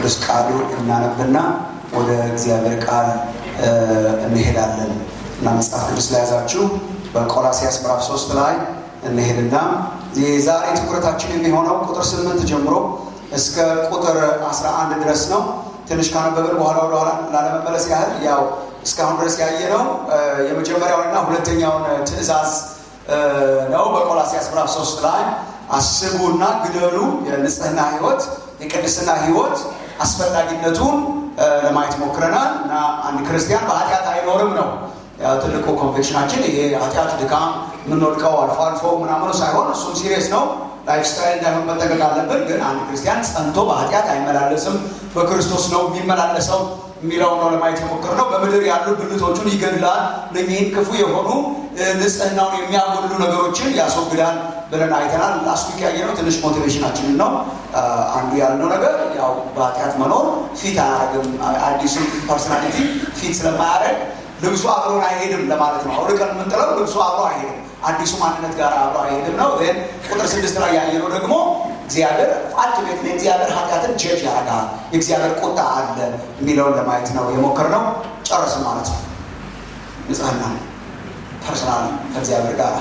ቅዱስ ቃሉ እናነብና ወደ እግዚአብሔር ቃል እንሄዳለን እና መጽሐፍ ቅዱስ ለያዛችሁ በቆላሲያስ ምዕራፍ ሶስት ላይ እንሄድና የዛሬ ትኩረታችን የሚሆነው ቁጥር ስምንት ጀምሮ እስከ ቁጥር አስራ አንድ ድረስ ነው። ትንሽ ካነበብን በኋላ ወደኋላ ላለመመለስ ያህል ያው እስካሁን ድረስ ያየነው የመጀመሪያውንና ሁለተኛውን ትእዛዝ ነው። በቆላሲያስ ምዕራፍ ሶስት ላይ አስቡና ግደሉ፣ የንጽህና ህይወት፣ የቅድስና ህይወት አስፈላጊነቱን ለማየት ሞክረናል እና አንድ ክርስቲያን በኃጢአት አይኖርም ነው ትልቁ ኮንፌክሽናችን። ይሄ ኃጢአት ድካም የምንወድቀው አልፎ አልፎ ምናምኑ ሳይሆን እሱም ሲሪየስ ነው። ላይፍ ስታይል እንዳይሆን መጠቀቅ አለብን። ግን አንድ ክርስቲያን ጸንቶ በኃጢአት አይመላለስም፣ በክርስቶስ ነው የሚመላለሰው የሚለው ነው ለማየት የሞክር ነው። በምድር ያሉ ብልቶቹን ይገድላል፣ እነኚህን ክፉ የሆኑ ንጽህናውን የሚያጎድሉ ነገሮችን ያስወግዳል ብለን አይተናል። ላስት ዊክ ያየነው ትንሽ ሞቲቬሽናችንን ነው። አንዱ ያልነው ነገር ያው በኃጢአት መኖር ፊት አያደርግም። አዲሱ ፐርሶናሊቲ ፊት ስለማያደርግ ልብሱ አብሮን አይሄድም ለማለት ነው። አውልቀን የምንጥለው ልብሱ አብሮ አይሄድም፣ አዲሱ ማንነት ጋር አብሮ አይሄድም ነው። ን ቁጥር ስድስት ላይ ያየነው ደግሞ እግዚአብሔር ፋልት ቤት ላይ እግዚአብሔር ኃጢአትን ጀጅ ያደርጋል፣ የእግዚአብሔር ቁጣ አለ የሚለውን ለማየት ነው የሞከርነው። ጨረስን ማለት ነው። ንጽህና ፐርሶናል ከእግዚአብሔር ጋር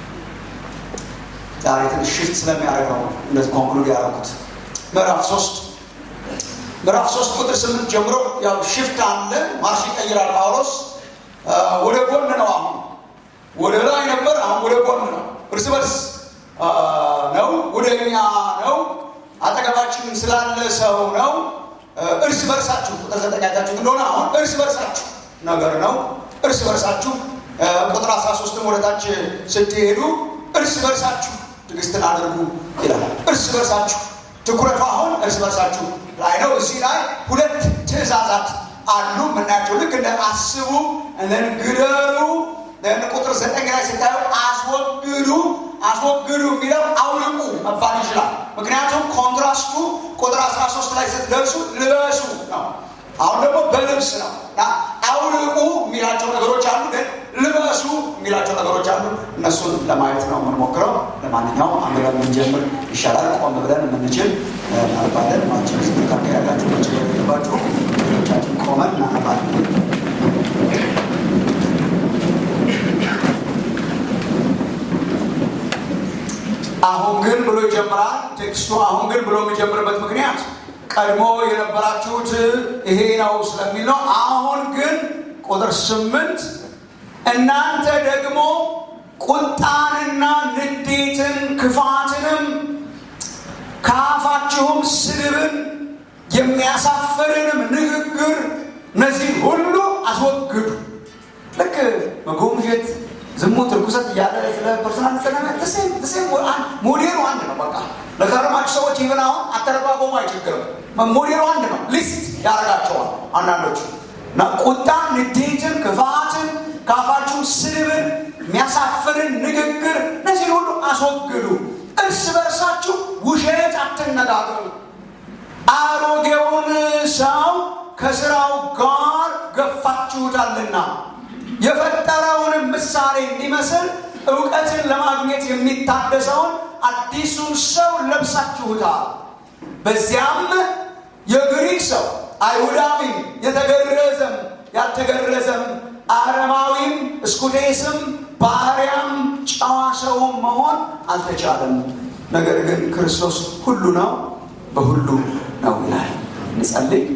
ዛሬ ትንሽ ሽፍት ስለሚያደርግ ነው እንደዚህ ኮንክሉድ ያደረጉት። ምዕራፍ ሶስት ምዕራፍ ሶስት ቁጥር ስምንት ጀምሮ ያው ሽፍት አለ፣ ማርሽ ይቀይራል ጳውሎስ ወደ ጎን ነው። አሁን ወደ ላይ ነበር፣ አሁን ወደ ጎን ነው። እርስ በርስ ነው፣ ወደ እኛ ነው፣ አጠገባችን ስላለ ሰው ነው። እርስ በርሳችሁ ቁጥር ዘጠኝ አይታችሁት እንደሆነ አሁን እርስ በርሳችሁ ነገር ነው። እርስ በርሳችሁ ቁጥር አስራ ሶስትም ወደታች ስትሄዱ እርስ በርሳችሁ ትዕግስትን አድርጉ ይላል። እርስ በርሳችሁ ትኩረቱ አሁን እርስ በርሳችሁ ላይ ነው። እዚህ ላይ ሁለት ትእዛዛት አሉ የምናያቸው ልክ እንደ አስቡ እንደን ግደሉ ቁጥር ዘጠኝ ላይ ስታዩ አስወግዱ አስወግዱ የሚለው አውልቁ መባል ይችላል። ምክንያቱም ኮንትራስቱ ቁጥር 13 ላይ ስትደርሱ ልበሱ ነው። አሁን ደግሞ በልብስ ነው እና አውልቁ የሚላቸው ነገሮች አሉ፣ ግን ልበሱ የሚላቸው ነገሮች አሉ። እነሱን ለማየት ነው የምንሞክረው። ለማንኛውም አንብበን የምንጀምር ይሻላል። ቆም ብለን የምንችል እናነባለን። ማችን ስትካከ ያላችሁ መችል የሌለባችሁ ሌሎቻችን ቆመን እናነባለን። አሁን ግን ብሎ ይጀምራል ቴክስቱ። አሁን ግን ብሎ የሚጀምርበት ምክንያት ቀድሞ የነበራችሁት ይሄ ነው ስለሚል ነው። አሁን ግን ቁጥር ስምንት እናንተ ደግሞ ቁጣንና ንዴትን ክፋትንም ከአፋችሁም ስድብን የሚያሳፍርንም ንግግር እነዚህ ሁሉ አስወግዱ። ልክ መጎምጀት፣ ዝሙት፣ ርኩሰት እያለ ስለ ፐርሶናል ተሰ ሞዴሉ አንድ ነው። በቃ ለከረማችሁ ሰዎች ይብን አሁን አተረጓጎሙ አይቸግርም። ሞዴሉ አንድ ነው። ሊስት ያደርጋቸዋል አንዳንዶቹ እና ቁጣ፣ ንዴትን፣ ክፋትን ከአፋችሁ ስድብን የሚያሳፍርን ንግግር እነዚህ ሁሉ አስወግዱ። እርስ በርሳችሁ ውሸት አትነጋገሩ። አሮጌውን ሰው ከስራው ጋር ገፋችሁታልና የፈጠረውንም ምሳሌ እንዲመስል እውቀትን ለማግኘት የሚታደሰውን አዲሱን ሰው ለብሳችሁታል። በዚያም የግሪክ ሰው አይሁዳዊም፣ የተገረዘም ያልተገረዘም፣ አረማዊም፣ እስኩቴስም፣ ባሪያም፣ ጨዋ ሰውም መሆን አልተቻለም። ነገር ግን ክርስቶስ ሁሉ ነው፣ በሁሉ ነው ይላል። እንጸልይ።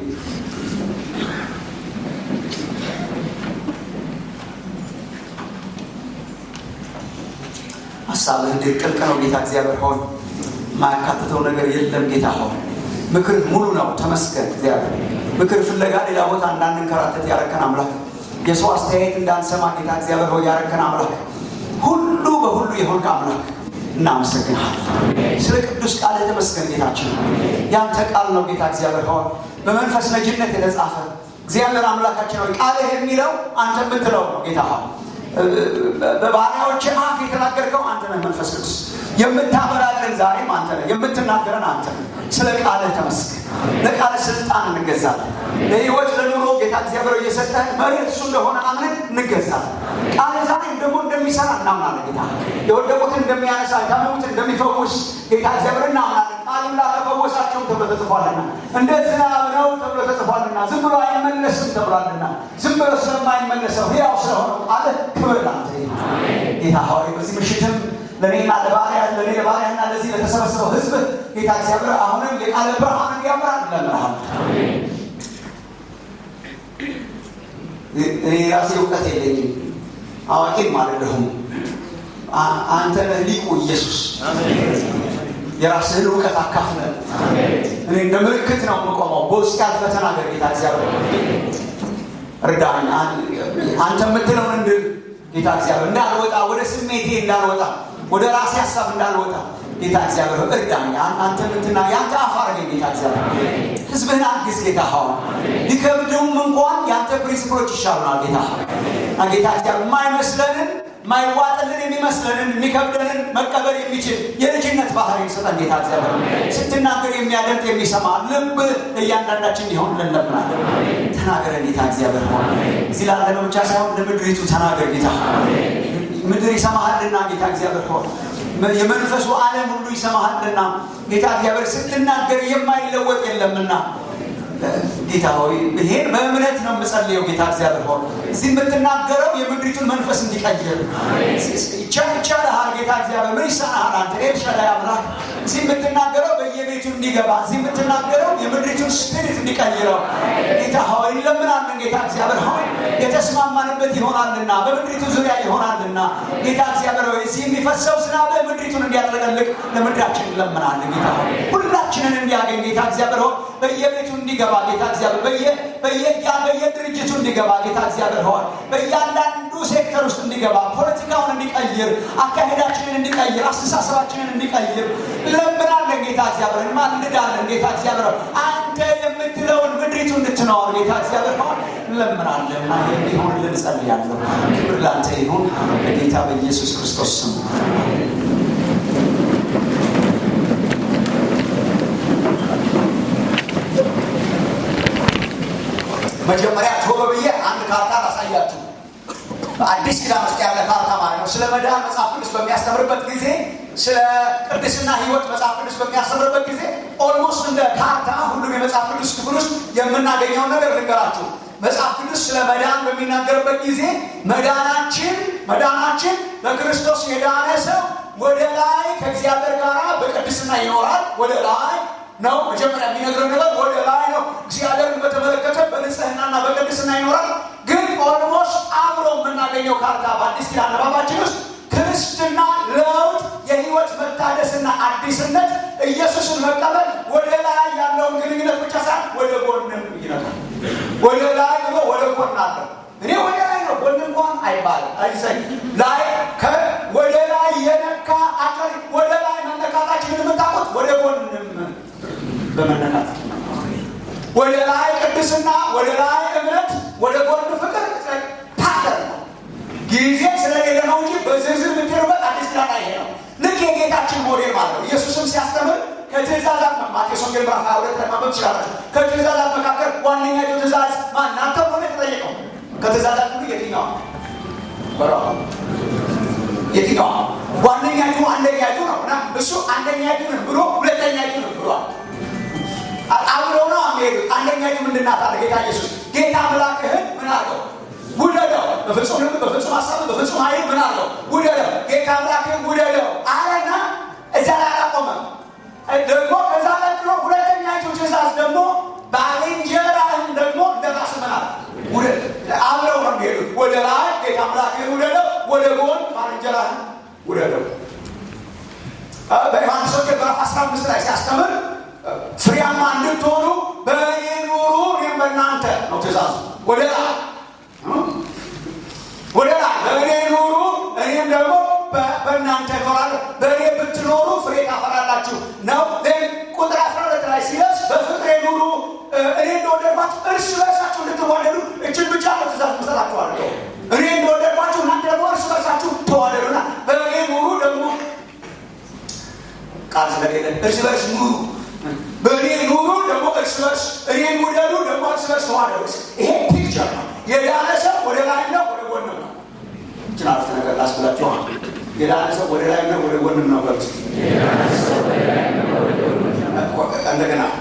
ሀሳብህ እንዴት ጥልቅ ነው ጌታ እግዚአብሔር ሆይ፣ የማያካትተው ነገር የለም ጌታ ሆይ። ምክር ሙሉ ነው። ተመስገን እግዚአብሔር። ምክር ፍለጋ ሌላ ቦታ እንዳንንከራተት ያረከን አምላክ፣ የሰው አስተያየት እንዳንሰማ ጌታ እግዚአብሔር ሆይ ያረከን አምላክ፣ ሁሉ በሁሉ የሆንክ አምላክ እናመሰግናለን። ስለ ቅዱስ ቃል የተመስገን ጌታችን፣ ያንተ ቃል ነው ጌታ እግዚአብሔር ሆይ በመንፈስ ነጅነት የተጻፈ እግዚአብሔር አምላካችን ሆይ ቃልህ የሚለው አንተ የምትለው ነው ጌታ ሆይ በባሪያዎች አፍ የተናገርከው አንተ ነህ። መንፈስ ቅዱስ የምታበራለን ዛሬም አንተ ነህ። የምትናገረን አንተ ነህ። ስለ ቃልህ ተመስገን። ለቃልህ ስልጣን እንገዛለን። ለህይወት ለኑሮ ጌታ እግዚአብሔር እየሰጠህን መርህ እሱ እንደሆነ አምነን እንገዛለን። ቃልህ ዛሬም ደግሞ እንደሚሰራ እናምናለን። ጌታ የወደቁትን እንደሚያነሳ የታመሙትን እንደሚፈውስ ጌታ እግዚአብሔር እናምናለን። ቃሉን ላከፈወሳቸው አይጠፋም ተብሎ ተጽፏልና፣ እንደ ዝናብ ነው ተብሎ ተጽፏልና፣ ዝም ብሎ አይመለስም ተብሏልና፣ ዝም ብሎ ስለማይመለሰው ሕያው ስለሆነው ቃል ክብር ላንተ ይሁን። ጌታ ሆይ በዚህ ምሽትም ለእኔና ለባሪያ ለእኔ ለባሪያና ለዚህ ለተሰበሰበው ሕዝብ ጌታ እግዚአብሔር አሁንም የቃለ ብርሃን እንዲያበራ እንለምንሃል። እኔ ራሴ እውቀት የለኝም፣ አዋቂም አይደለሁም። አንተ ነህ ሊቁ ኢየሱስ። የራስህን እውቀት አካፍለን። እኔ እንደ ምልክት ነው የምቆመው። በውስጥ ያልፈ ተናገር ጌታ እግዚአብሔር እርዳኝ። አንተ የምትለውን እንድል ጌታ እግዚአብሔር እንዳልወጣ፣ ወደ ስሜቴ እንዳልወጣ፣ ወደ ራሴ ሀሳብ እንዳልወጣ ጌታ እግዚአብሔር እርዳኝ። አንተ ምትና የአንተ አፍ አድርገኝ ጌታ እግዚአብሔር ህዝብህን አግዝ ጌታ ሆይ ሊከብደውም እንኳን የአንተ ፕሪንስፕሎች ይሻሉናል ጌታ ጌታ እግዚአብሔር የማይመስለንን ማይዋጥልን የሚመስለንን የሚከብደንን መቀበል የሚችል የልጅነት ባህሪ ስጠን ጌታ እግዚአብሔር። ስትናገር የሚያደምጥ የሚሰማ ልብ እያንዳንዳችን እንዲሆን እንለምናለን። ተናገረን ጌታ እግዚአብሔር ሆ እዚህ ላለነው ብቻ ሳይሆን ለምድሪቱ ተናገር ጌታ። ምድር ይሰማሃልና ጌታ እግዚአብሔር ሆ የመንፈሱ ዓለም ሁሉ ይሰማሃልና ጌታ እግዚአብሔር ስትናገር የማይለወጥ የለምና ጌታ ሆይ ይሄን በእምነት ነው የምጸልየው። ጌታ እግዚአብሔር ሆይ እዚህ የምትናገረው የምድሪቱን መንፈስ እንዲቀይር ይቻልሃል። ጌታ እግዚአብሔር ምን ይሰናሃል? አንተ ኤልሻዳይ አምላክ እዚህ የምትናገረው በየቤቱ እንዲገባ እዚህ የምትናገረው የምድሪቱን ስፒሪት እንዲቀይረው ጌታ ሆይ እንለምናለን። ጌታ እግዚአብሔር ሆይ የተስማማንበት ይሆናልና በምድሪቱ ዙሪያ ይሆናልና ጌታ እግዚአብሔር ሆይ እዚህ የሚፈሰው ዝናብ ምድሪቱን እንዲያጥለቀልቅ ለምድራችን እንለምናለን። ጌታ ሆይ ሁላችንን እንዲያገኝ ጌታ እግዚአብሔር ሆይ በየቤቱ እንዲገባ ጌታ እግዚአብሔር በየያ በየድርጅቱ እንዲገባ ጌታ እግዚአብሔር ሆይ በእያንዳንዱ ሴክተር ውስጥ እንዲገባ ፖለቲካውን እንዲቀይር፣ አካሄዳችንን እንዲቀይር፣ አስተሳሰባችንን እንዲቀይር እንለምናለን። ጌታ እግዚአብሔር እንማልዳለን። ጌታ እግዚአብሔር አንተ የምትለውን ምድሪቱ እንድትነዋል ጌታ እግዚአብሔር ሆይ እንለምናለን እና ይህ እንዲሆንልን ጸልያለሁ። ክብር ላንተ ይሁን በጌታ በኢየሱስ ክርስቶስ ስም። መጀመሪያ ቶሎ ብዬ አንድ ካርታ ላሳያችሁ። አዲስ ኪዳን ውስጥ ያለ ካርታ ማለት ነው። ስለ መዳን መጽሐፍ ቅዱስ በሚያስተምርበት ጊዜ፣ ስለ ቅድስና ሕይወት መጽሐፍ ቅዱስ በሚያስተምርበት ጊዜ ኦልሞስት እንደ ካርታ ሁሉም የመጽሐፍ ቅዱስ ክፍል ውስጥ የምናገኘውን ነገር ልንገራችሁ። መጽሐፍ ቅዱስ ስለ መዳን በሚናገርበት ጊዜ መዳናችን መዳናችን በክርስቶስ የዳነ ሰው ወደ ላይ ከእግዚአብሔር ጋር በቅድስና ይኖራል። ወደ ላይ ነው መጀመሪያ የሚነግረው ነገር ወደ ላይ ነው። እግዚአብሔርን በተመለከተ በንጽህናና በቅድስና ይኖራል። ግን ኦልሞስት አብሮ የምናገኘው ካርታ በአዲስ ኪዳን አነባባችን ውስጥ ክርስትና ለውጥ፣ የህይወት መታደስና አዲስነት ኢየሱስን መቀበል ወደ ላይ ያለውን ግንኙነት ብቻ ሳይሆን ወደ ጎንም ይነካል። ወደ ላይ ብሎ ወደ ጎን አለው። እኔ ወደ ላይ ነው ጎን እንኳን አይባልም። አይሰኝ ላይ ወደ ላይ የነካ አካል ወደ ላይ መነካታችንን የምታውቁት ወደ ጎንም በመነካት ወደ ላይ ቅድስና፣ ወደ ላይ እምነት፣ ወደ ጎን ፍቅር ፓተር ነው። ጊዜ ስለሌለ ነው እንጂ በዝርዝር የምትሄዱበት አዲስ ኪዳን ይሄ ነው። ልክ የጌታችን ሞዴል ማለት ነው። ኢየሱስም ሲያስተምር ከትእዛዛት ማቴዎስ ወንጌል ምዕራፍ 22 ላይ ማንበብ ትችላላችሁ። ከትእዛዛት መካከል ዋነኛይቱ ትእዛዝ ማን ናት ተብሎ ነው የተጠየቀው። ከትእዛዛት ሁሉ የትኛዋ በራ የትኛዋ ዋነኛይቱ አንደኛይቱ ነው እና እሱ አንደኛይቱን ብሎ ሁለተኛይቱን ብሏል። አብረው ነው የሚሄዱት። አንደኛይቱ ምንድን ናት አለ ጌታ ኢየሱስ። ጌታ አምላክህን ምን አድርገው ውደደው፣ በፍጹም ልብ፣ በፍጹም ሀሳብ፣ በፍጹም ኃይል ምን አድርገው ውደደው። ጌታ አምላክህን ውደደው አለና እዛ ላይ አላቆመም። ደግሞ ከዛ ቀጥሎ ሁለተኛይቱ ትእዛዝ ደግሞ ባልንጀራህን ደግሞ እንደ ራስህ ምን አለ ውደድ። አብረው ነው የሚሄዱት። ወደ ላይ ጌታ አምላክህን ውደደው፣ ወደ ጎን ባልንጀራህን ውደደው። በዮሐንስ ወንጌል ምዕራፍ 15 ላይ ሲያስተምር ፍሬያማ እንድትሆኑ በእኔ ኑሩ እኔም በእናንተ ነው ትእዛዙ። ወደ ላይ ወደ ላይ በእኔ ኑሩ እኔም ደግሞ በእናንተ እኖራለሁ። በእኔ ብትኖሩ ፍሬ ታፈራላችሁ ነው። ቁጥር አስራ ሁለት ላይ ሲደርስ በፍቅሬ ኑሩ እኔ እንደወደድኳችሁ እርስ በርሳችሁ እንድትዋደዱ እችን ብቻ ነው ትእዛዝ መሰላችኋለሁ። እኔ እንደወደድኳችሁ እናንተ ደግሞ እርስ በርሳችሁ ተዋደዱና በእኔ ኑሩ ደግሞ ቃል ስለሌለ እርስ በርስ ኑሩ በእኔ ኑሩ ደግሞ እርስ በርስ እኔን ውደዱ ደግሞ እርስ በርስ ተዋደዱ። ይሄ ፒክቸር ነው። የዳነ ሰው ወደ ላይ ነው ወደ ጎን ነው። እችን አረፍተ ነገር ላስብላችኋል። የዳነ ሰው ወደ ላይ ነው ወደ ጎን ነው። በሉ እንደገና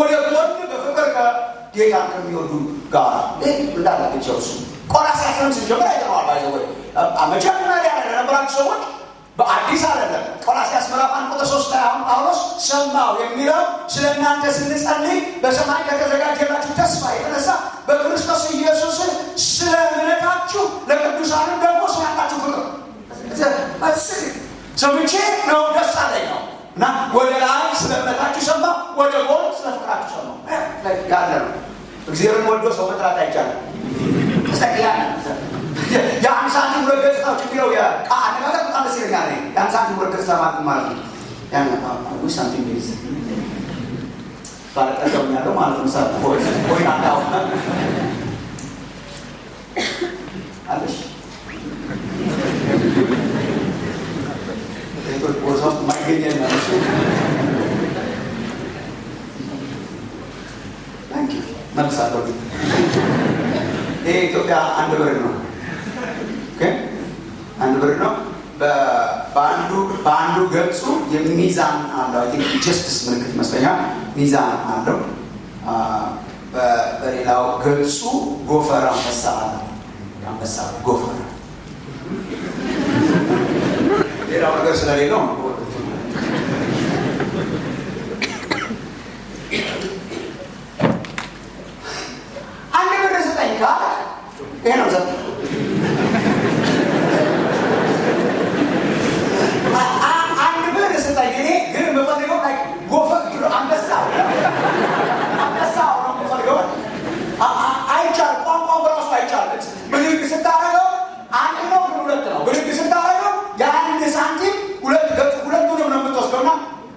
ወደ ጎን በፍቅር ከጌታ ከሚወዱ ጋር እንዳላቸው እሱ ቆላስይስን ስንጀምር አይተነዋል። ባይዘ መጀመሪያ ለነበራችሁ ሰዎች በአዲስ አይደለም። ቆላስይስ ምዕራፍ አንድ ቁጥር ሶስት ላይ አሁን ጳውሎስ ሰማው የሚለው ስለ እናንተ ስንጸልይ በሰማይ ከተዘጋጀላችሁ ተስፋ የተነሳ በክርስቶስ ኢየሱስ ስለ እምነታችሁ ለቅዱሳንም ደግሞ ስላላችሁ ፍቅር ሰምቼ ነው ደስ አለኝ ነው እና ወደ ላይ ስለ እምነታችሁ ሰማ፣ ወደ ጎን ስለ ፍቅራችሁ ሰማ ያለ ነው። እግዚአብሔርን ወዶ ሰው መጥራት አይቻልም። የአንድ ሳንቲም ሁለት ገጽታዎች የሚለው አነጋገር በጣም ደስ ይለኛል። የአንድ ሳንቲም ሁለት ገጽታ ማለት ማለት ነው። ያን ሳንቲም ቤዝ ባለጠቀም ያለው ማለት ነው። ሳ ወይ አንዳው አለሽ ሴቶች ቦርሳ ውስጥ ማይገኘ ማለት መልሳለሁ። ይሄ ኢትዮጵያ አንድ ብር ነው። አንድ ብር ነው። በአንዱ በአንዱ ገጹ የሚዛን አለው። አይ ቲንክ ጀስትስ ምልክት ይመስለኛል። ሚዛን አለው። በሌላው ገጹ ጎፈር አንበሳ አለ። አንበሳ ጎፈር ሌላው ነገር ስለሌለው አንድ ብር ስጠኝ ካለ ይሄ ነው ዘ አንድ ብር ስጠኝ እኔ ግን የምፈልገው ላይ ጎፈር አንበሳ አንበሳ ነው የምፈልገው። አይቻልም፣ ቋንቋው በራሱ አይቻልም። ብድግ ስታደርገው አንድ ነው ግን ሁለት ነው። ብድግ ስታደርገው የአንድ ሳንቲም ሁለት ገጽ ሁለቱንም ነው የምትወስደውና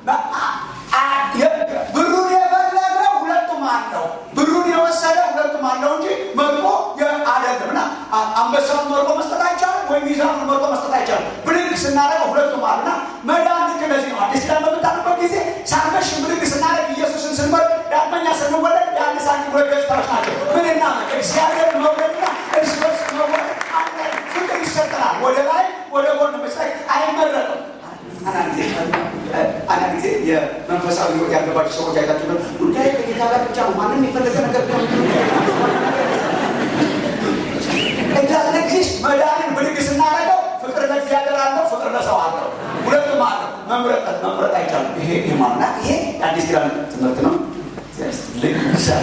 ብሩን የፈለገ ሁለቱም አለው። ብሩን የወሰደ ሁለቱም አለው እንጂ መርቆ አይደለም። እና አንበሳውን መርቆ መስጠት አይቻልም፣ ወይም ሚዛኑን መርቆ መስጠት አይቻልም። ብድግ ስናደርገው ሁለቱም አሉ እና መዳን ልክ እንደዚህ ነው። አዲስ ኪዳን በምታልበት ጊዜ ሳንበሽ ብድግ ስናደርግ ኢየሱስን ስንመር ዳግመኛ ስንወለድ የአንድ ሳንቲም ሁለት ገጽታዎች ናቸው። ምንና እግዚአብሔር መውደድና እርስ በርስ መውደድ ፍቅር ይሰጠናል። ወደ ላይ ወደ ጎን መስጠት አይመረጥም። አንዳንድ ጊዜ የመንፈሳዊ ሕይወት ያለባቸው ሰዎች አይታችሁ ጉዳይ ከጌታ ጋር ብቻ ነው። ማንም የፈለገ ነገር ኤግዚስት መዳንን ብድግ ስናደርገው ፍቅር ለእግዚአብሔር አለው፣ ፍቅር ለሰው አለው። ሁለቱም አለው። መምረጥ መምረጥ አይቻልም። ይሄ ይሄ ማና ይሄ የአዲስ ኪዳን ትምህርት ነው። ልክ ይሻል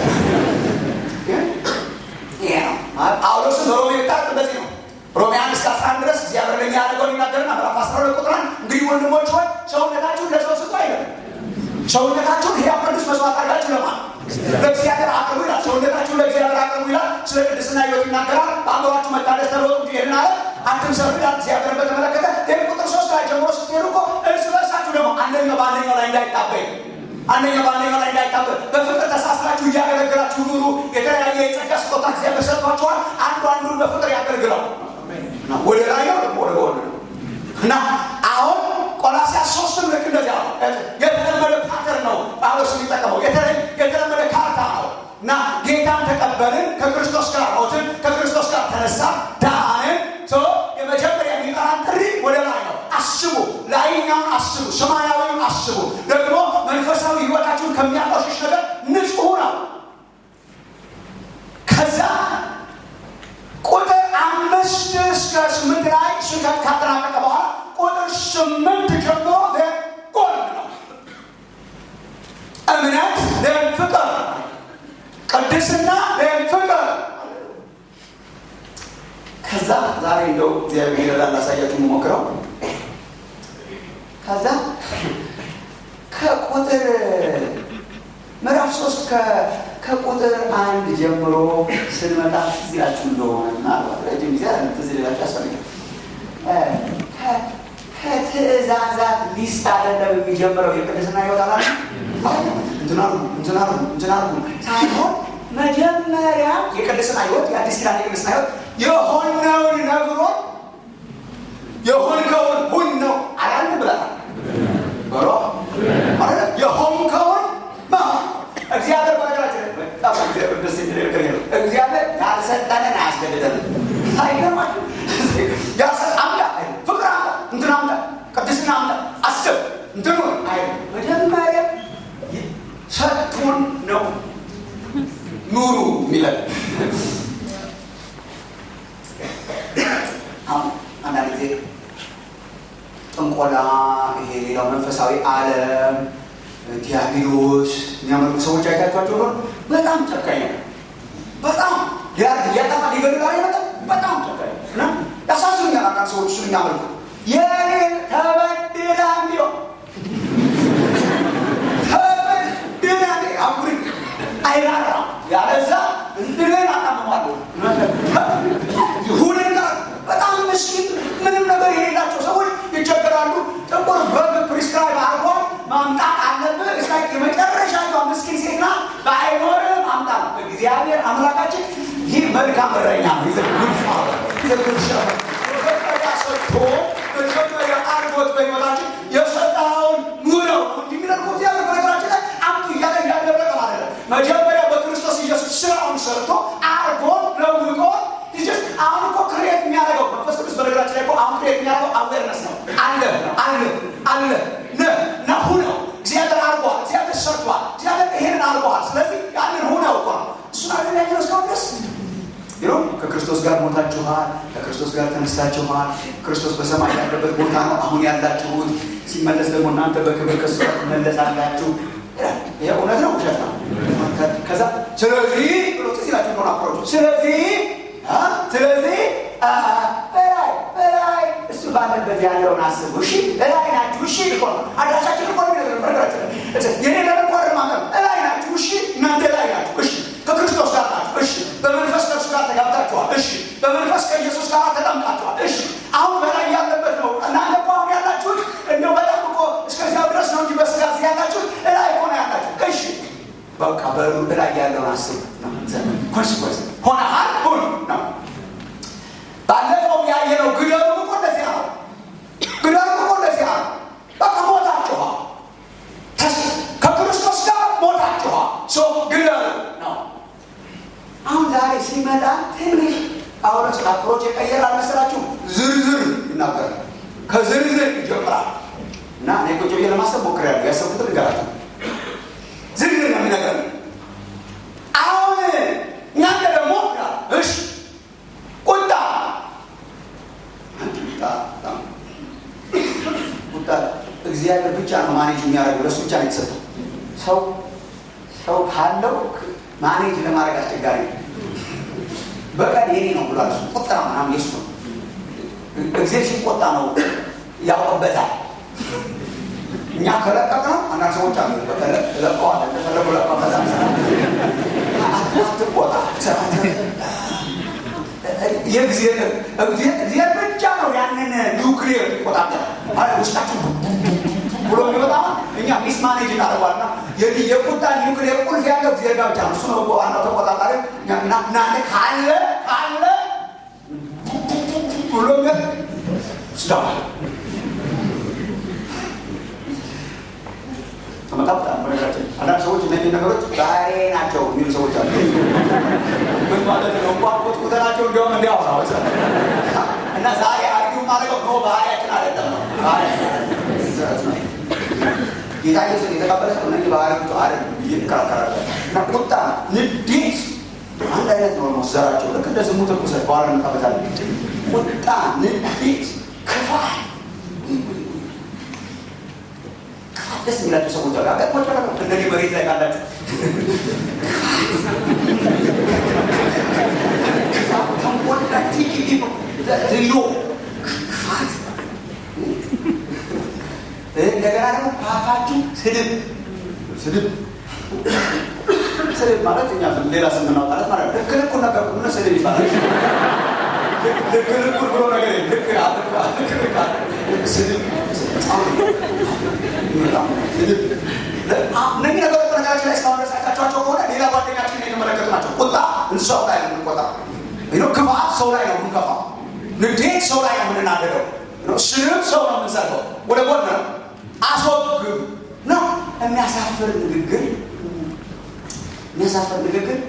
ይሄ ነው ጳውሎስን በሮሜ ወጣት እንደዚህ ነው ሮሜ አንድ እስከ አስራ አንድ ድረስ እግዚአብሔር ለኛ ያደረገውን ይናገርና ምዕራፍ አስራ ሁለት ቁጥር አንድ እንግዲህ ወንድሞች ሆይ ሰውነታችሁን ለሰው ስጡ አይልም። ሰውነታችሁን ሕያው ቅዱስ መስዋዕት አድርጋችሁ ለማን ለእግዚአብሔር አቅርቡ ይላል። ሰውነታችሁን ለእግዚአብሔር አቅርቡ ይላል። ስለ ቅድስና ሕይወት ይናገራል። በአእምሯችሁ መታደስ ተለወጡ እንጂ ይህን አለ አትምሰሉ ይላል። እግዚአብሔርን በተመለከተ ይህን ቁጥር ሶስት ላይ ጀምሮ ስትሄዱ እኮ እርስ በርሳችሁ ደግሞ አንደኛው በአንደኛው ላይ እንዳይጣበይ አንደኛው በአንደኛው ላይ እንዳይጣበቅ በፍቅር ተሳስራችሁ እያገለገላችሁ ኑሩ። የተለያየ የጸጋ ስጦታ እግዚአብሔር ሰጥቷችኋል። አንዱ አንዱን በፍቅር ያገልግለው። ወደ ላይ ነው ደግሞ ወደ ጎን ነው እና አሁን ቆላስይስ ሶስትም ልክ እንደዚያ ነው። የተለመደ ፓተርን ነው ጳውሎስ የሚጠቀመው የተለመደ ካርታ ነው እና ጌታን ተቀበልን፣ ከክርስቶስ ጋር ሞትን፣ ከክርስቶስ ጋር ተነሳ፣ ዳንን። የመጀመሪያ የሚጠራን ጥሪ ወደ ላይ ነው። አስቡ፣ ላይኛውን አስቡ፣ ሰማያዊውን አስቡ። ደግሞ መንፈሳዊ ሕይወታችሁን ከሚያቆሽሽ ነገር ንጹሕ ነው። ከዛ ቁጥር አምስት እስከ ስምንት ላይ ስብከት ካጠናቀቀ በኋላ ቁጥር ስምንት ጀምሮ ጎን ነው። እምነት ፍቅር፣ ቅድስና ፍቅር። ከዛ ዛሬ እንደው እግዚአብሔር ይረዳል ላሳያችሁ የምሞክረው ከዛ ከቁጥር ምዕራፍ ሶስት ከቁጥር አንድ ጀምሮ ስንመጣ ትዝ ይላችሁ እንደሆነ ምናልባት ረጅም ጊዜ ትዝ ሊላችሁ ያስፈልጋል። ከትእዛዛት ሊስት አይደለም የሚጀምረው የቅድስና ሕይወት አላ እንትናሉ እንትናሉ እንትናሉ ሳይሆን መጀመሪያ የቅድስና ሕይወት የአዲስ ኪዳን የቅድስና ሕይወት የሆነውን ነግሮ የሆንከውን ሁን ነው አላልን ብለናል። በሮ የሆንከውን እግዚአብሔር በነገራችን በጣም እግዚአብሔር ደስ የሚል ነገር ነው። እግዚአብሔር ያልሰጠንን አያስገድደንም። አይገርማችሁ? አምጣ፣ ፍቅር አምጣ፣ እንትን አምጣ፣ ቅድስና አምጣ፣ አስብ፣ እንትኑ አይ መጀመሪያ ሰጥቶን ነው እንደሆነ በጣም ጨካኝ ነው። በጣም ሊያርግ እያጠፋ ሊገድል ላይ መጣ። በጣም ጨካኝ ነው እና ያሳዝኑኛል። አንዳንድ ሰዎች እሱን የሚያመልኩ የኔ ተበድላ ቢሆን ተበድላ አኩሪ አይራራ ያለዛ እንትንን አጣመማለሁ ይሁንና በጣም ምስኪን ምንም ነገር የሌላቸው ሰዎች ይቸገራሉ። ጥቁር በግ ፕሪስክራይብ አርጎ ማምጣት አለብህ። እስከ የመጨረሻ ምስኪን ሴት ናት። በአይኖር ማምጣት እግዚአብሔር አምላካችን ይህ መልካም እረኛ ነው። ይዘጉድፋ መጀመሪያ ሰጥቶ መጀመሪያ አርጎት በሕይወታችን የሰጠኸውን ሙለው እንጂ የሚደርገው እግዚአብሔር በነገራችን ላይ አምጡ እያለ እያደረገ ማለት ነው። መጀመሪያ በክርስቶስ ኢየሱስ ስራውን ሰርቶ አርጎ ለውጦ አሁን እኮ ክሬት የሚያደርገው መንፈስ ቅዱስ በነገራችን ላይ አሁን ክሬት የሚያደርገው አዌርነስ ነው። አለ አለ አለ ነ ሁነው እግዚአብሔር አርጓል፣ እግዚአብሔር ሰርቷል፣ እግዚአብሔር ይሄንን አርጓል። ስለዚህ ያንን ሁነው እኮ ነው እሱን አለ ያየነው እስካሁን ድረስ ይኸው ከክርስቶስ ጋር ሞታችኋል፣ ከክርስቶስ ጋር ተነስታችኋል። ክርስቶስ በሰማይ ያለበት ቦታ ነው አሁን ያላችሁት። ሲመለስ ደግሞ እናንተ በክብር ከሱ ጋር ትመለሳላችሁ። ይሄ እውነት ነው ውሸት ነው? ከዛ ስለዚህ ብሎ ትዝ ይላችሁ እንደሆነ አፕሮቹ ስለዚህ ስለዚህ በላይ በላይ እሱ ባለበት ያለውን አስቡ። እሺ እላይ ናችሁ። እሺ ልኮ አዳራሻችን እኮ ነገር ነገራችን የኔ ለመቆር ማለት እላይ ናችሁ። እሺ እናንተ ላይ ናችሁ። እሺ ከክርስቶስ ጋር ናችሁ። እሺ በመንፈስ ከእርሱ ጋር ተጋብታችኋል። እሺ በመንፈስ ከኢየሱስ ጋር ተጠምቃችኋል። እሺ አሁን በላይ ያለበት ነው። እናንተ እኮ አሁን ያላችሁት እንደው በጣም እኮ እስከዚያው ድረስ ነው እንጂ በስጋ እዚህ ያላችሁት እላይ እኮ ነው ያላችሁ። እሺ በቃ በሉ እላይ ያለውን አስቡ። ኮንስኮንስ ሆነሃል ሁን ነው። ባለፈው ያየነው ግደሉ እኮ እንደዚያ ነው። ግደሉ እኮ እንደዚያ ነው። በቃ ሞታችኋል። ከክርስቶስ ጋር ሞታችኋል። ሶ ግደሉ ነው። አሁን ዛሬ ሲመጣ ትንሽ ጳውሎስ አፕሮች የቀየር አልመሰላችሁም? ዝርዝር ይናገራል። ከዝርዝር ይጀምራል እና እኔ ቁጭ ብዬ ለማሰብ ሞክሬያለሁ። ያሰብኩትን ንገራችሁ። ዝርዝር ነው የሚነገር አሁን እናንተ ደግሞ እሺ ቁጣ ቁጣ እግዚአብሔር ብቻ ነው ማኔጅ የሚያደርገው። ለሱ ብቻ ነው የተሰጠው። ሰው ሰው ካለው ማኔጅ ለማድረግ አስቸጋሪ ነው። በቀን የኔ ነው ብሏል። እሱ ቁጣ ምናምን የሱ ነው። እግዚአብሔር ሲቆጣ ነው ያውቅበታል። እኛ ከለቀቅ ነው አንዳንድ ሰዎች አሉ ለቀዋል እንደፈለጉ ለቀ አትቆጣ እግዚአብሔር ብቻ ነው ያንን ኒውክሊየር የሚቆጣጠር ውስጣችን ብሎ የሚወጣ እኛ ሚስ ማኔጅ እናደርጓልና የቁጣ ኒውክሊየር ቁልፍ ያለው እግዚአብሔር ጋር ብቻ ነው። እሱ ነው ዋናው ተቆጣጣሪ። እናንተ ካለ ካለ ብሎ ስዳ ተመጣጣ በነገራችን አንዳንድ ሰዎች እነዚህ ነገሮች ባህሬ ናቸው የሚሉ ሰዎች አሉ። ምን ማለት ነው? እንኳን ኮትኩተናቸው እንዲያውም እንዲያወራ እና ዛሬ አርጊው ማድረገው ነው ባህሪያችን አይደለም ነው ጌታ ኢየሱስ የተቀበለ ሰው እነዚህ ባህሪዎቹ አይደለም ብዬ እከራከራለሁ። እና ቁጣ፣ ንዴት አንድ አይነት ነው ነው ዘራቸው ልክ እንደ ዝሙት ርኩሰት በኋላ እንመጣበታለን። ቁጣ፣ ንዴት፣ ክፋት ደስ የሚላቸው ሰዎች አሉ። አገጥሞች አለ እንደዚህ መሬት ላይ ካላችሁ ዝሎ ክፋት፣ እንደገና ደግሞ ካፋችሁ ስድብ ስድብ ስድብ ማለት እኛ ሌላ ስም እናውጣለት ማለት ልክ ልኩን ነገር ሆነ ስድብ ይባላል። ልክ ልኩን ብሎ ነገር ልክ ልክ ስድብ እነዚህ ነገሮች በነገራችን ላይ እስካሁን ድረስ አይታችኋቸው ከሆነ ሌላ ጓደኛችን የተመለከቱ ናቸው። ቁጣ እንስሳው ላይ ነው የምንቆጣ፣ ክፋት ሰው ላይ ነው የምንከፋው፣ ንዴት ሰው ላይ ነው የምንናደደው፣ ስድብ ሰው ነው የምንሰርበው፣ ወደ ጎን ነው አስወግብ ነው። የሚያሳፍር ንግግር የሚያሳፍር ንግግር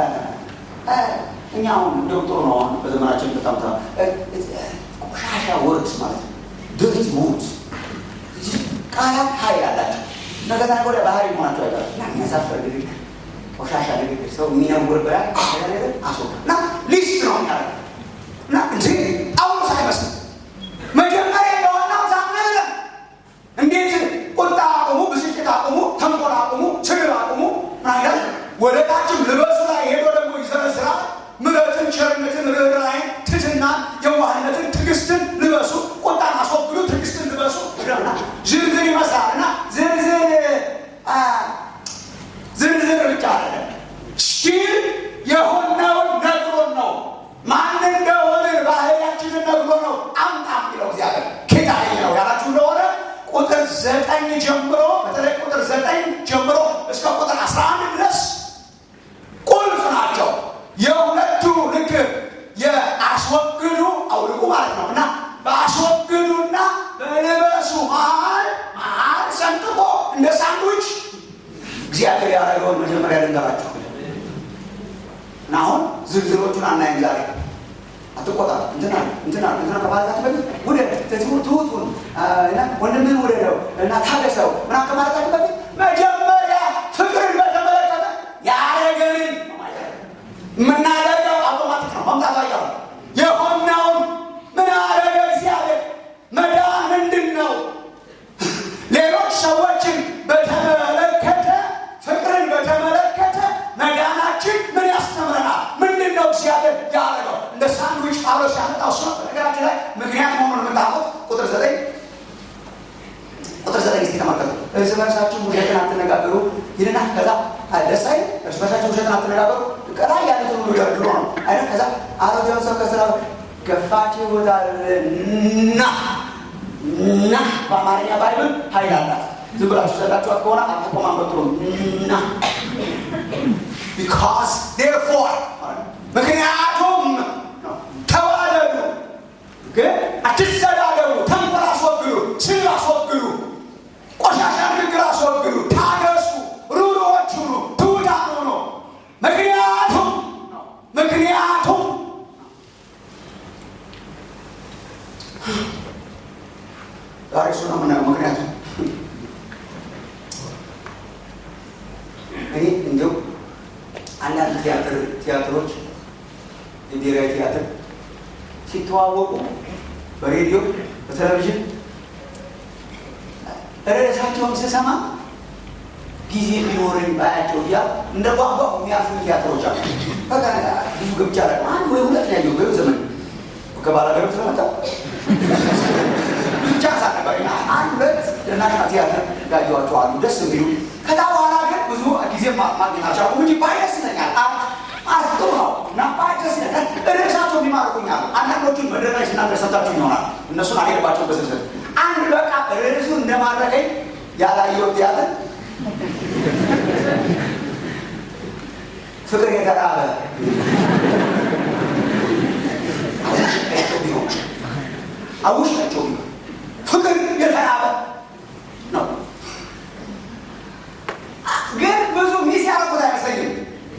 እኛ አሁን እንደውም ጥሩ ነው። አሁን በዘመናችን በጣም ቆሻሻ ወርድስ ማለት ነው ድርት ሙት ቃላት ኃይል አላቸው። ነገታ ወደ ባህሪ መሆናቸው አይቀርም እና የሚያሳፍር ንግግር፣ ቆሻሻ ንግግር፣ ሰው የሚነውር ብላ አስወጣ እና ሊስት ነው ያለ እና እንጂ ጳውሎስ አይመስልም። መጀመሪያ የዋናው ሳምነለ እንዴት ቁጣ አቁሙ፣ ብስጭት አቁሙ፣ ተንኮል አቁሙ፣ ስድብ አቁሙ ምናምን ወደ ወደታችም ልበሱ ላይ ሄዶ ደግሞ ይዘረዝራል። ምሕረትን፣ ቸርነትን፣ ርኅራኄን፣ ትሕትናን፣ የዋህነትን፣ ትዕግስትን ልበሱ። ቁጣን አስወግዱ፣ ትዕግስትን ልበሱ። ዝርዝር ይመስላል እና ዝርዝር ዝርዝር ብቻ አለ ስቲል የሆነውን ነግሮን ነው። ማን እንደሆነ ባህሪያችንን ነግሮ ነው አምጣ የሚለው እግዚአብሔር ኬታ ነው ያላችሁ እንደሆነ ቁጥር ዘጠኝ ጀምሮ በተለይ ቁጥር ዘጠኝ ጀምሮ እስከ ቁጥር አስራ አንድ ድረስ ቁልፍ ናቸው። የሁለቱ ልክ የአስወግዱ አውልቁ ማለት ነው እና በአስወግዱና በልበሱ መሀል መሀል ሰንጥቆ እንደ ሳንዱች እግዚአብሔር ያደረገውን መጀመሪያ ልንገራችሁ እና አሁን ዝርዝሮቹን አናይም ዛሬ አትቆጣ እንትና እንትና እንትና ከማለታችሁ በፊት ውደድ ትሁቱን ወንድምህን ውደደው እና ታገሰው ምናምን ከማለታችሁ በፊት መጀመሪያ ፍቅርን በተመለከተ ያደረገንን የምናደርገው አውቶማቲክ ነው። መምጣት አይቀርም። የሆነውን ምን አደረገ እግዚአብሔር? መዳን ምንድን ነው? ሌሎች ሰዎችን በተመለከተ ፍቅርን በተመለከተ መዳናችን ምን ያስተምረናል? ምንድን ነው እግዚአብሔር ያደረገው? እንደ ሳንድዊች ጳውሎስ ያመጣው እሱ ነው። በነገራችን ላይ ምክንያት መሆኑን የምታውቁት ቁጥር ዘጠኝ ቁጥር ዘጠኝ እስኪ ተመልከቱ። እርስ በርሳችሁ ውሸትን አትነጋገሩ ይልና ከዛ ደስ አይል እርስ በርሳችሁ ውሸትን አትነጋገሩ ቀላይ ያሉትን ሁሉ ደርድሮ ነው አይነት ከዛ አሮጌውን ሰው ከስራ ገፋችሁታልና እና በአማርኛ ባይብል ኃይል አላት። ዝም ብላችሁ ዘላችኋት ከሆነ አትቆማመጥሩ እና ቢካዝ ዴርፎር ምክንያቱም ተዋደዱ፣ ግን አትሰዳደሩ፣ ተንኮል አስወግዱ፣ ስል አስወግዱ፣ ቆሻሻ ንግግር አስወግዱ፣ ታገሱ፣ ሩሩዎች ሁኑ፣ ትሑታን ሁኑ። ምክንያቱም ምክንያቱም ዛሬ እሱ ነው የምናየው። ምክንያቱም እኔ እንዲያው አንዳንድ ቲያትር ቲያትሮች የብሔራዊ ቲያትር ሲተዋወቁ በሬዲዮ በቴሌቪዥን ርዕሳቸውን ስሰማ ጊዜ ቢኖረኝ ባያቸው እያ እንደ ቋንቋ የሚያልፉ ቲያትሮች አሉ። በቃ ብዙ ገብቻ ለ አንድ ወይ ሁለት ነው ያየው በይው ዘመን ከባላገሩ ስለመጣ ብቻ ሳነበር አንድ ሁለት ናሽናል ቲያትር ያየኋቸው አሉ ደስ የሚሉ ከዛ በኋላ ግን ብዙ ጊዜ ማግኘት አልቻልኩም እንጂ ባይ ደስ ይለኛል። አርት ጥሩ ነው እና ባይ ደስ ይለኛል። ርዕሳቸው የሚማርኩኛል። አንዳንዶቹን መድረክ ላይ ስናገር ሰምታችሁ ይሆናል። እነሱን አልሄድባቸው በስልስል አንድ በቃ ርዕሱ እንደማረከኝ ያላየው ቲያትር ፍቅር የተራበ አውሽቃቸው ቢሆን አውሽቃቸው ቢሆን ፍቅር የተራበ ነው። ግን ብዙ ሚስ ያደረኩት አይመስለኝም።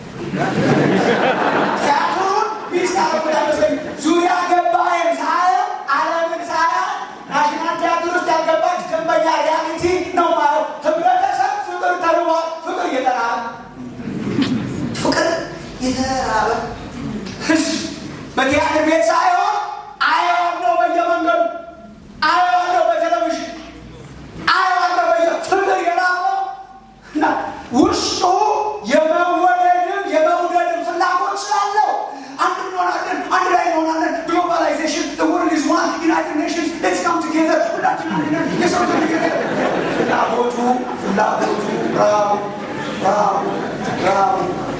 ቲያትሩን ሚስ ያደረኩት አይመስለኝም። ዙሪያ ገባይም ሳየው ዓለምን ሳያ ናሽናል ቲያትር ውስጥ ያልገባች ደንበኛ ሪያሊቲ ነው ማየው። ህብረተሰብ ፍቅር ተርቧል። ፍቅር እየተራበ ፍቅር የተራበ ህዝብ በቲያትር ቤት ሳይሆን አየዋለሁ፣ በየመንገዱ አየዋለሁ፣ በቴሌቪዥን አየዋለሁ፣ በየ ፍቅር የራበው እና ውስጡ የመወደድም የመውደድም ፍላጎት ስላለው አንድ እንሆናለን፣ አንድ ላይ እንሆናለን። ግሎባላይዜሽን ወርልድ ኢዝ ዋን ዩናይትድ ኔሽንስ ሌትስ ካም ቱጌዘር ሁላችን አንድ ነን። የሰው ፍላጎቱ ፍላጎቱ ራቡ ራቡ ራቡ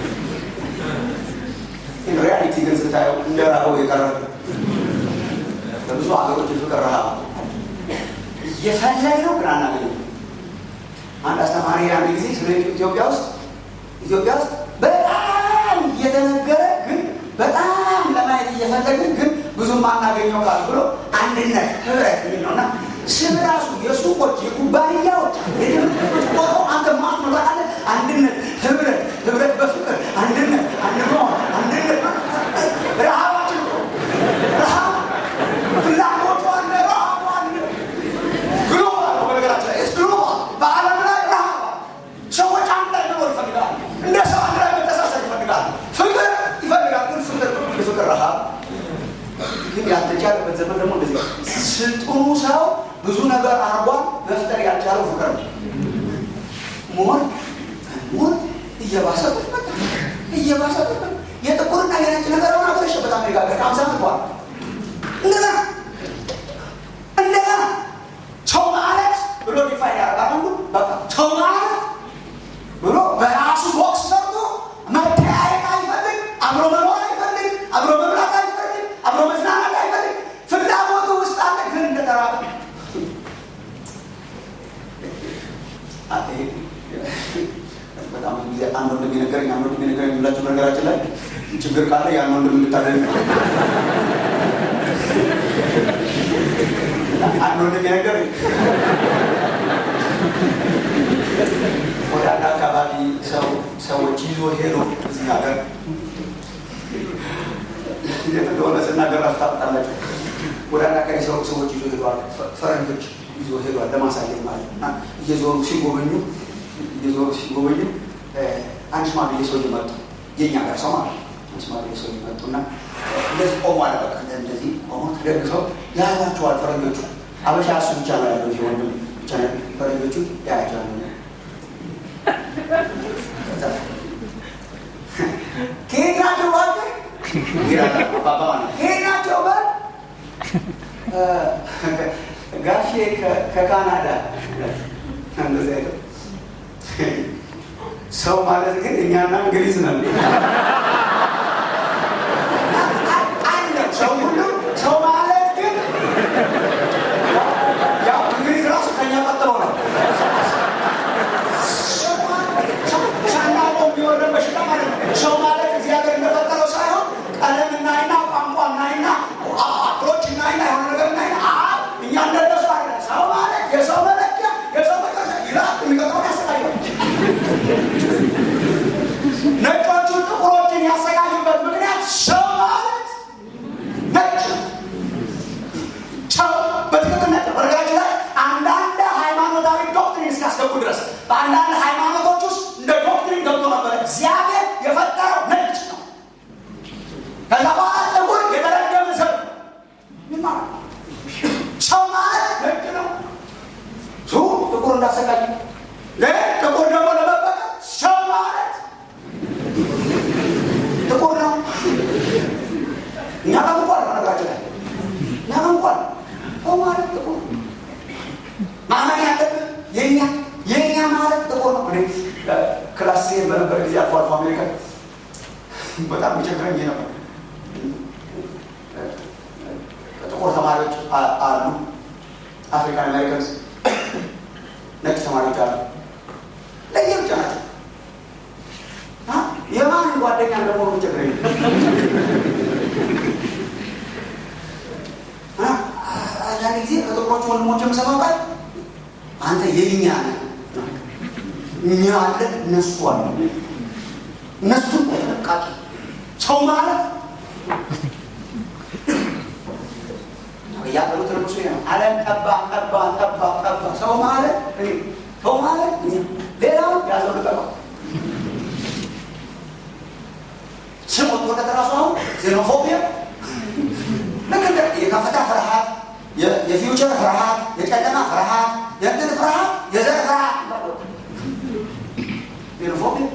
ሪያሊቲ ግን ስታየው እንደ ራበው የቀረ በብዙ ሀገሮች የፍቅር ረሃብ እየፈለግነው ግን አናገኝም። አንድ አስተማሪ አንድ ጊዜ ስለ ኢትዮጵያ ውስጥ ኢትዮጵያ ውስጥ በጣም እየተነገረ ግን በጣም ለማየት እየፈለግን ግን ብዙም አናገኘው ቃል ብሎ አንድነት ህብረት የሚል ነው እና ስም ራሱ የሱቆች የኩባንያዎች የትምህርት ቦታው አንተ ማት ነው ታውቃለህ። አንድነት ህብረት ህብረት በፍቅር አንድነት አንድ መሆን አንድነት ረሃባችን ነው። ረሃብ ፍላጎቱ አለ ረሃቡ አለ ግሎባል ነው። በነገራችን ላይ ግሎባል በዓለም ላይ ረሃብ ሰዎች አንድ ላይ መኖር ይፈልጋሉ። እንደ ሰው አንድ ላይ መተሳሰር ይፈልጋሉ። ፍቅር ይፈልጋል። ግን ፍቅር የፍቅር ረሃብ ግን ያልተቻለበት ዘመን ደግሞ እንደዚህ ስልጡኑ ሰው ብዙ ነገር አርጓል። መፍጠር ያልቻለው ፍቅር ነው። ሞር ሞር እየባሰበት መጣ እየባሰበት መጣ። የጥቁርና የነጭ ነገር ሆነ አገረሸ በጣም ነጋገር ከአምሳ ዓመት በኋላ እንደገና እንደገና ሰው ማለት ብሎ ዲፋይን ያደርጋል አንዱ በቃ ሰው ማለት ብሎ በራሱ ቦክስ ሰርቶ መተያየት አይፈልግ፣ አብሮ መኖር አይፈልግ፣ አብሮ መብላት አይፈልግ፣ አብሮ መዝናናት አይፈልግ። ፍላጎቱ ውስጥ አለ፣ ግን እንደተራበ በጣም ብዙ ጊዜ አንድ ወንድም የነገረኝ አንድ ወንድም የነገረኝ የምላችሁ በነገራችን ላይ ችግር ካለ ያን ወንድም እንድታደርግ ነው። አንድ ወንድም የነገረኝ ወደ አንድ አካባቢ ሰው ሰዎች ይዞ ሄዶ እዚህ ሀገር የት እንደሆነ ስናገር ታውቃላችሁ። ወደ አንድ አካባቢ ሰው ሰዎች ይዞ ሄዷል። ፈረንጆች ይዞ ሄዷል ለማሳየት ማለት ነው። እና እየዞሩ ሲጎበኙ እየዞሩ ሲጎበኙ አንድ ሽማግሌ ሰው መጡ። የኛ ጋር ሰው ማለት ነው። አንድ ሽማግሌ ሰው መጡ እና እንደዚህ ቆሞ አለ። በቃ እንደዚህ ቆሞ ተደግፈው ያያቸዋል ፈረንጆቹ። አበሻ እሱ ብቻ ነው ያለው ይሄ ወንድም ብቻ ነው። ፈረንጆቹ ያያቸዋል። ከየት ናቸው እባክህ? ከየት ናቸው በል ጋሼ ከካናዳ እንደዚህ አይነት ሰው ማለት ግን እኛና እንግሊዝ ነን። አለ ሰው ሁሉ ሰው ማለት ግን ያው እንግሊዝ ራሱ ከኛ ቀጥሎ ነው። ሳናውቀው የሚወረድ በሽታ ማለት ነው። ሰው ማለት እግዚአብሔር እንደፈጠረው ሳይሆን ቀለም እናይና ቋንቋ እናይና አፕሮች እናይና የሆነ ነገር እናይና እኛ እንደነሱ አለ ሰው ማለት የሰው መለኪያ የሰው መጨረሻ ይላል የሚቀጥለውን ያሰቃያል። ነጮቹ ጥቁሮችን ያሰቃዩበት ምክንያት ሰው ማለት ነጭ ሰው በትክክል ነጭ። በነገራችን ላይ አንዳንድ ሃይማኖታዊ ዶክትሪን እስካስገቡ ድረስ በአንዳንድ ሃይማኖቶች ውስጥ እንደ ዶክትሪን ገብቶ ነበር። እግዚአብሔር የፈጠረው ነጭ ነው። ከዛ በኋላ ጥቁር የተረገመ ሰው ምን ማለት ነው? ሰው ማለት ነጭ ነው። ሱ ጥቁር እንዳሰቃይ ግን ጥቁር ደግሞ ለመበቀል ሰው ማለት ጥቁር ነው። እኛ ጋር እንኳን በነገራችን ላይ እኛ ጋር እንኳን ሰው ማለት ጥቁር ማመን ያለብን የኛ የኛ ማለት ጥቁር ነው። እኔ ክላስ ሲሄድ በነበረ ጊዜ አልፎ አልፎ አሜሪካ በጣም የሚቸግረኝ ይሄ ነበር። ጥቁር ተማሪዎች አሉ፣ አፍሪካን አሜሪካንስ ነጭ ተማሪዎች አሉ። ለየብቻ ናቸው። የማን ጓደኛ እንደሆኑ የሚቸግረኝ አንዳንድ ጊዜ ከጥቁሮቹ ወንድሞች የምሰማው ቃል አንተ የኛ ነህ፣ እኛ አለ እነሱ አለ እነሱ በጥንቃቄ ሰው ማለት ያሉት ንጉሱ ነው። ዓለም ቀባ ቀባ ቀባ ቀባ ሰው ማለት ሰው ማለት ሌላው ያዘው ልቀቀው ስም ወጥቶለት ራሱ አሁን ዜኖፎቢያ ልክ እንደ የከፍታ ፍርሃት፣ የፊውቸር ፍርሃት፣ የጨለማ ፍርሃት፣ የእንትን ፍርሃት፣ የዘር ፍርሃት ዜኖፎቢያ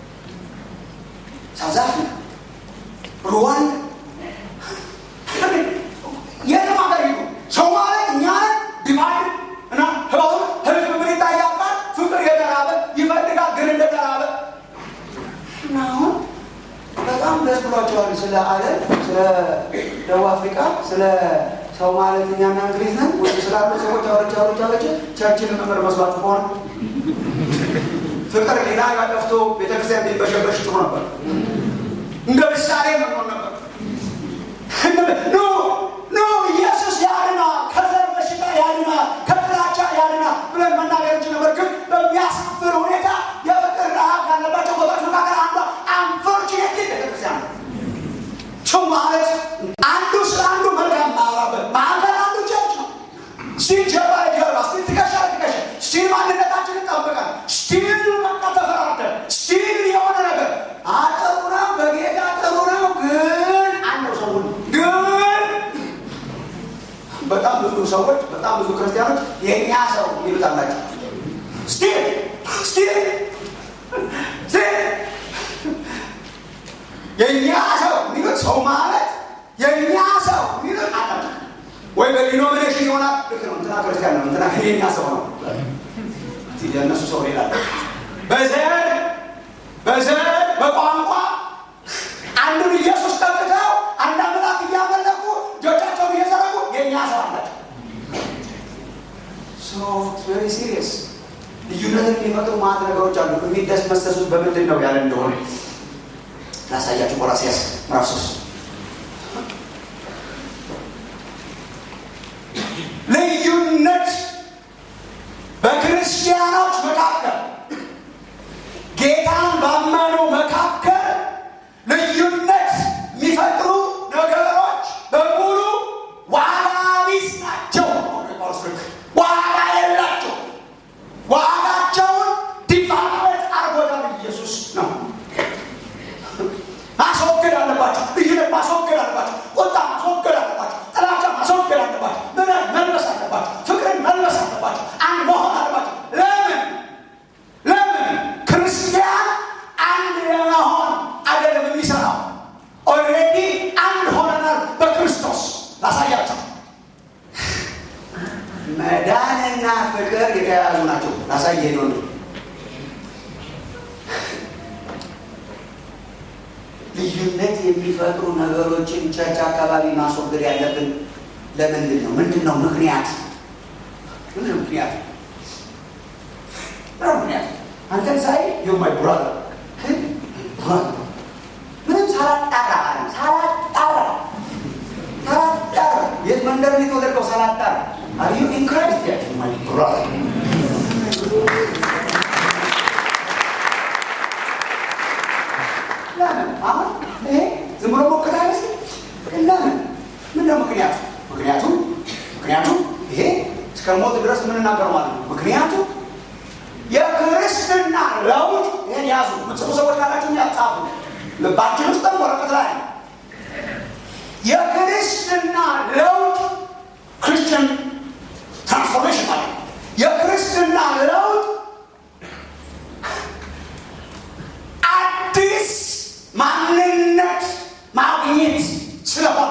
ሳውዝ አፍሪካ፣ ሩዋንዳ የትም ሀገር ሂዱ ሰው ማለት እኛ ዲማንድ እና ህባሁን ህዝብ ምን ይታያል? ፍቅር የተራበ ይፈልጋል፣ ግን እንደተራበ እና አሁን በጣም ደስ ብሏቸዋል። ስለ ዓለም፣ ስለ ደቡብ አፍሪካ፣ ስለ ሰው ማለት እኛና እንግሊዝ ነን ወይ ስላሉ ሰዎች አውርቼ አውርቼ አውርቼ ቸርችን መምህር መስሏችሁ ከሆነ ፍቅር ሌላ ያጠፍቶ ቤተክርስቲያን ቢበሸበሽ ጥሩ ነበር። እንደ ምሳሌ መሆን ነበር። ኖ ኖ ኢየሱስ ያድናል፣ ከዘር በሽታ ያድናል፣ ከጥላቻ ያድናል ብለን መናገር እንችል ነበር። ግን በሚያሳፍር ሁኔታ የፍቅር ረሃብ ካለባቸው ቦታዎች መካከል አንዷ አንፎርቹኔትሊ ቤተክርስቲያን ነው። ሰው ማለት አንዱ ስለ አንዱ መልካም ማውራበት ማዕከል አንዱ ቸርች ነው። ስቲል ጀርባ ለጀርባ ስቲል ትከሻ ለትከሻ ስቲል ማንነታችንን ጠብቀን ስቲል በቃ ተፈራርተን ስቲል የሆነ ነገር አጥሩ ነው፣ በጌታ ጥሩ ነው። ግን አንደው ሰው ግን በጣም ብዙ ሰዎች በጣም ብዙ ክርስቲያኖች የእኛ ሰው ይሉታላቸው ስቲል ስቲል የእኛ ሰው የሚሉት ሰው ማለት የእኛ ሰው የሚሉት አለ ወይ በዲኖሚኔሽን ይሆናል። ልክ ነው። እንትና ክርስቲያን ነው፣ እንትና የእኛ ሰው ነው። የእነሱ ሰው ሌላ በዘር በዘር በቋንቋ አንዱን ኢየሱስ ጠቅተው አንድ አምላክ እያመለኩ እጆቻቸውን እየዘረጉ የእኛ ሰው አላቸው። ቬሪ ሲሪየስ ልዩነትን የሚፈጥሩ ማለት ነገሮች አሉ። የሚደስመሰሱት በምንድን ነው ያለ እንደሆነ ላሳያችሁ። ቆላስይስ ምዕራፍ ሶስት ልዩነት በክርስቲያኖች መካከል ጌታን ባመኑ መካከል ልዩነት የሚፈጥሩ ነገሮች በሙሉ ዋጋ ቢስ ናቸው። ዋጋ የላቸው። ዋጋቸውን ዲፋመት አርጎታል ኢየሱስ ነው። ማስወገድ አለባቸው። ልዩነት ማስወገድ አለባቸው። ቁጣ ማስወገድ አለባቸው። ጥላቻ ማስወገድ አለባቸው። ምሕረት መልበስ አለባቸው። ፍቅርን መልበስ አለባቸው። አንድ መሆን አለባቸው። ለምን ለምን ክርስቲያን አንድ ለመሆን አይደለም የሚሰራው። ኦልሬዲ አንድ ሆነናል በክርስቶስ። ላሳያቸው። መዳንና ፍቅር የተያያዙ ናቸው። ላሳየ ነው ልዩነት የሚፈጥሩ ነገሮችን ቸርች አካባቢ ማስወገድ ያለብን ለምንድን ነው? ምንድን ነው ምክንያት? ምንድን ነው ምክንያት? ምንድን ነው ምክንያት? አንተን ሳይ ዩ ማይ ብራዘር ግን ብራዘር ምንም ሳላጣራ ሳላጣራ ሳላጣራ የት መንደር ነው የተወለድከው? ሳላጣራ አር ዩ ኢን ክራይስት ያ ማይ ብራዘር ለምን አሁን ይሄ ዝም ብሎ ሞከታ አይመስልም? ለምን ምንድነው ምክንያቱ? ምክንያቱም ምክንያቱም ይሄ እስከ ሞት ድረስ የምንናገረው ማለት ነው። ምክንያቱም የክርስትና ለውጥ ይህን ያዙ። ምጽፉ ሰዎች ካላችሁ ያጻፉ ልባችን ውስጥም ወረቀት ላይ የክርስትና ለውጥ ክርስቲያን ትራንስፎርሜሽን ማለት የክርስትና ለውጥ አዲስ ማንነት ማግኘት ስለሆነ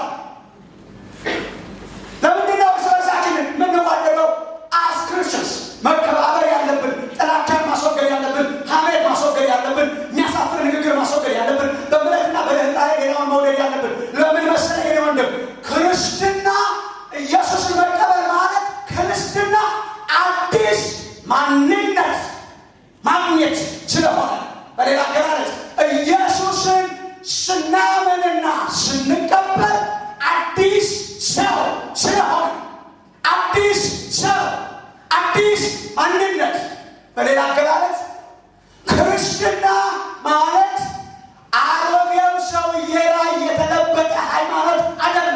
ለምንድን ነው እርስ በርሳችን የምንዋደደው? አስ ክርስቲያንስ መከባበር ያለብን፣ ጥላቻን ማስወገድ ያለብን፣ ሐሜት ማስወገድ ያለብን፣ የሚያሳፍር ንግግር ማስወገድ ያለብን፣ በምሕረትና በርኅራኄ ሌላውን መውደድ ያለብን። ለምን መሰለህ የኔ ወንድም ክርስትና ኢየሱስን መቀበል ማለት ክርስትና አዲስ ማንነት ማግኘት ስለሆነ በሌላ አገላለጽ ኢየሱስን ስናምንና ስንቀበል አዲስ ሰው ስለሆነ አዲስ ሰው አዲስ ማንነት። በሌላ አገላለጽ ክርስትና ማለት አሮጌው ሰውዬ ላይ የተለበጠ ሃይማኖት አይደለም።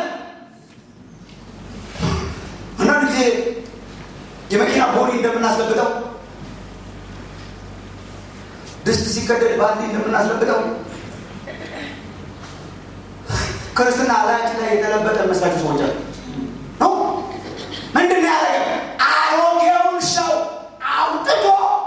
አንዳንድ ጊዜ የመኪና ቦዲ እንደምናስለብጠው ድስት ሲቀደድ ባልዲ እንደምናስለብጠው ክርስትና ላያችን ላይ የተለበጠ መስላችሁ ሰዎች አሉ ነው። ምንድን ነው ያደረገ? አሮጌውን ሰው አውጥቶ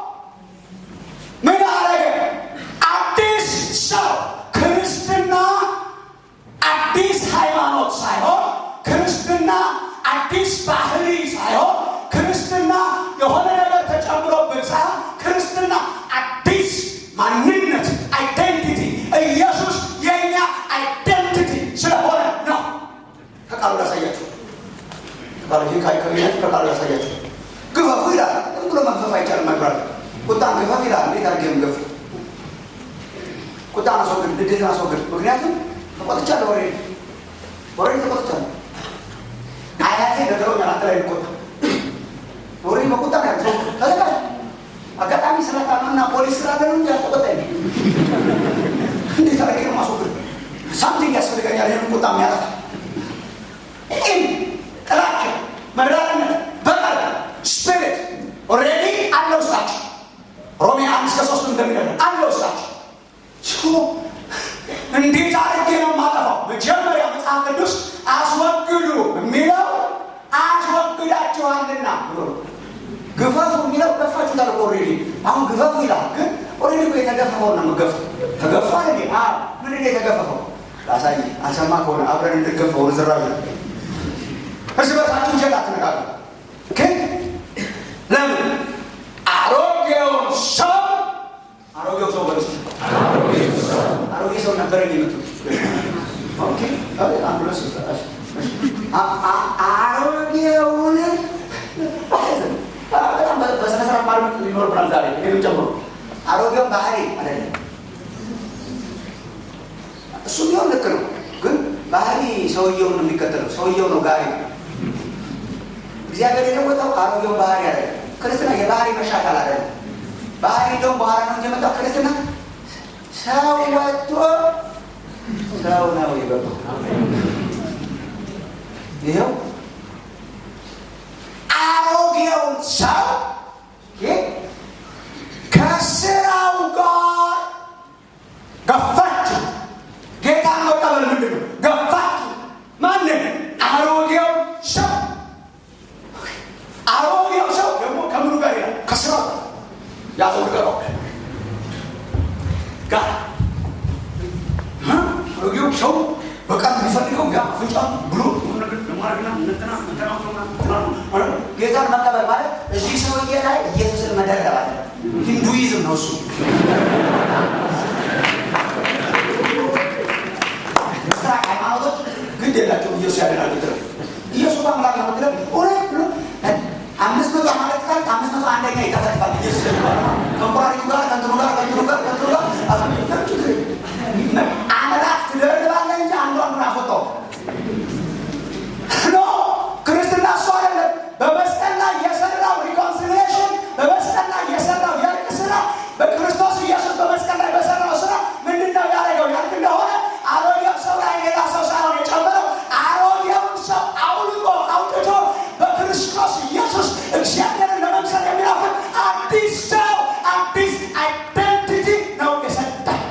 ምን አደረገ? አዲስ ሰው። ክርስትና አዲስ ሃይማኖት ሳይሆን፣ ክርስትና አዲስ ባህሪ ሳይሆን፣ ክርስትና የሆነ ነገር ተጨምሮብን ሳይሆን፣ ክርስትና አዲስ ማንነት አይደንቲቲ ኢየሱስ የኛ አይደንቲቲ ስለሆነ ነው። ከቃሉ ላሳያችሁ ከቃሉ ላሳያችሁ። ግፈፉ ይላል። ዝም ብሎ መግፈፍ አይቻልም። መግራት ቁጣን ግፈፍ ይላል። እንዴት አድርጌ ምገፍ? ቁጣን አስወግድ፣ ንዴትን አስወግድ። ምክንያቱም ተቆጥቻለሁ። ወሬ ወሬ ተቆጥቻለሁ። አያቴ ነገሮኛል። አንተ ላይ ልቆጣ ወሬ በቁጣ ነው ያለው። ተዘጋጅ አጋጣሚ ስለታመና ፖሊስ ስላለ ነው እንጂ አልተቆጣኝ። እንዴት አድርጌ ነው ማስወግድ? ሳምቲንግ ያስፈልገኛል። ይህን ቁጣ የሚያጠፋ ቂም፣ ጥላቻ፣ መራርነት፣ በቀል ስፒሪት ኦልሬዲ አለ ውስጣቸው። ሮሜ አምስት ከሶስት እንደሚደለ አለ ውስጣቸው። እንዴት አድርጌ ነው የማጠፋው? መጀመሪያ መጽሐፍ ቅዱስ አስወግዱ የሚለው አስወግዳችኋልና ብሎ ግፈፉ የሚለው ገፋችሁታል እኮ ኦልሬዲ። አሁን ግፈፉ ይላል፣ ግን ኦልሬዲ እኮ የተገፈፈውን ነው የምገፉ። ተገፋ እንዴ? ምንድን ነው የተገፋ የገፈፈው? ላሳይ አልሰማ ከሆነ አብረን እንድገፈው ዝራዥ እርስ በርሳችሁ ውሸት አትነጋገሩ። ግን ለምን አሮጌውን ሰው አሮጌው ሰው በለሱ አሮጌ ሰው ነበረኝ የምትሉት ኦኬ፣ አንድ ሁለት ሶስት እሺ፣ እሺ። አ- አ- አሮጌውን በጣም በስነ ስርዓት ማድመጥ ሊኖርብናል ዛሬ እኔንም ጨምሮ አሮጌውን ባህሪ አይደለም እሱ ቢሆን ልክ ነው። ግን ባህሪ ሰውየውን ነው የሚከተለው። ሰውየው ነው ጋሪ ነው። እግዚአብሔር የለወጠው አሮጌው ባህሪ አይደለም። ክርስትና የባህሪ መሻሻል አይደለም። ባህሪ እንደውም በኋላ ነው እንጂ የመጣው ክርስትና ሰው ወጥቶ ሰው ነው የገባው። ይኸው አሮጌውን ሰው ይህ ከስራው ጋር ገፋችሁ። ጌታን መቀበል ምንድን ነው? ገፋችሁ። ማንን? አሮጌው ሰው። አሮጌው ሰው ደግሞ ከምኑ ጋር ይላል? ከስራው ያዘው ንገረው ጋር እ? አሮጌው ሰው በቃል የሚፈልገው ያ አፍንጫ ብሎ ጌታን መቀበል ማለት እዚህ ሰውዬ ላይ ኢየሱስን መደረብ አለ። ሂንዱይዝም ነው እሱ። ምስራቅ ሃይማኖቶች ግድ የላቸውም ኢየሱስ ያድናል ብትለው ኢየሱስ አምላክ ነው ብትለው እውነት ብሎ አምስት መቶ ማለት ቃል አምስት መቶ አንደኛ ይጠፈጥፋል ኢየሱስ የሚባለው ከንቁራሪቱ ጋር ከእንትኑ ጋር ከእንትኑ ጋር ከእንትኑ ጋር አምላክ ትደርባለህ እንጂ አንዱ አንዱን አስወጣው ኖ ክርስትና እሱ አይደለም። በመስቀል ላይ የሰራው ሪኮንሲሊየሽን በመስቀል ላይ የሰራው የእርቅ ስራ በክርስቶስ ኢየሱስ በመስቀል ላይ በሰራው ስራ ምንድን ነው ያደረገው ያልክ እንደሆነ አሮጌው ሰው ላይ ሌላ ሰው ሳይሆን የጨመረው አሮጌውን ሰው አውልቆ አውጥቶ በክርስቶስ ኢየሱስ እግዚአብሔርን ለመምሰል የሚናፍቅ አዲስ ሰው አዲስ አይደንቲቲ ነው የሰጠን።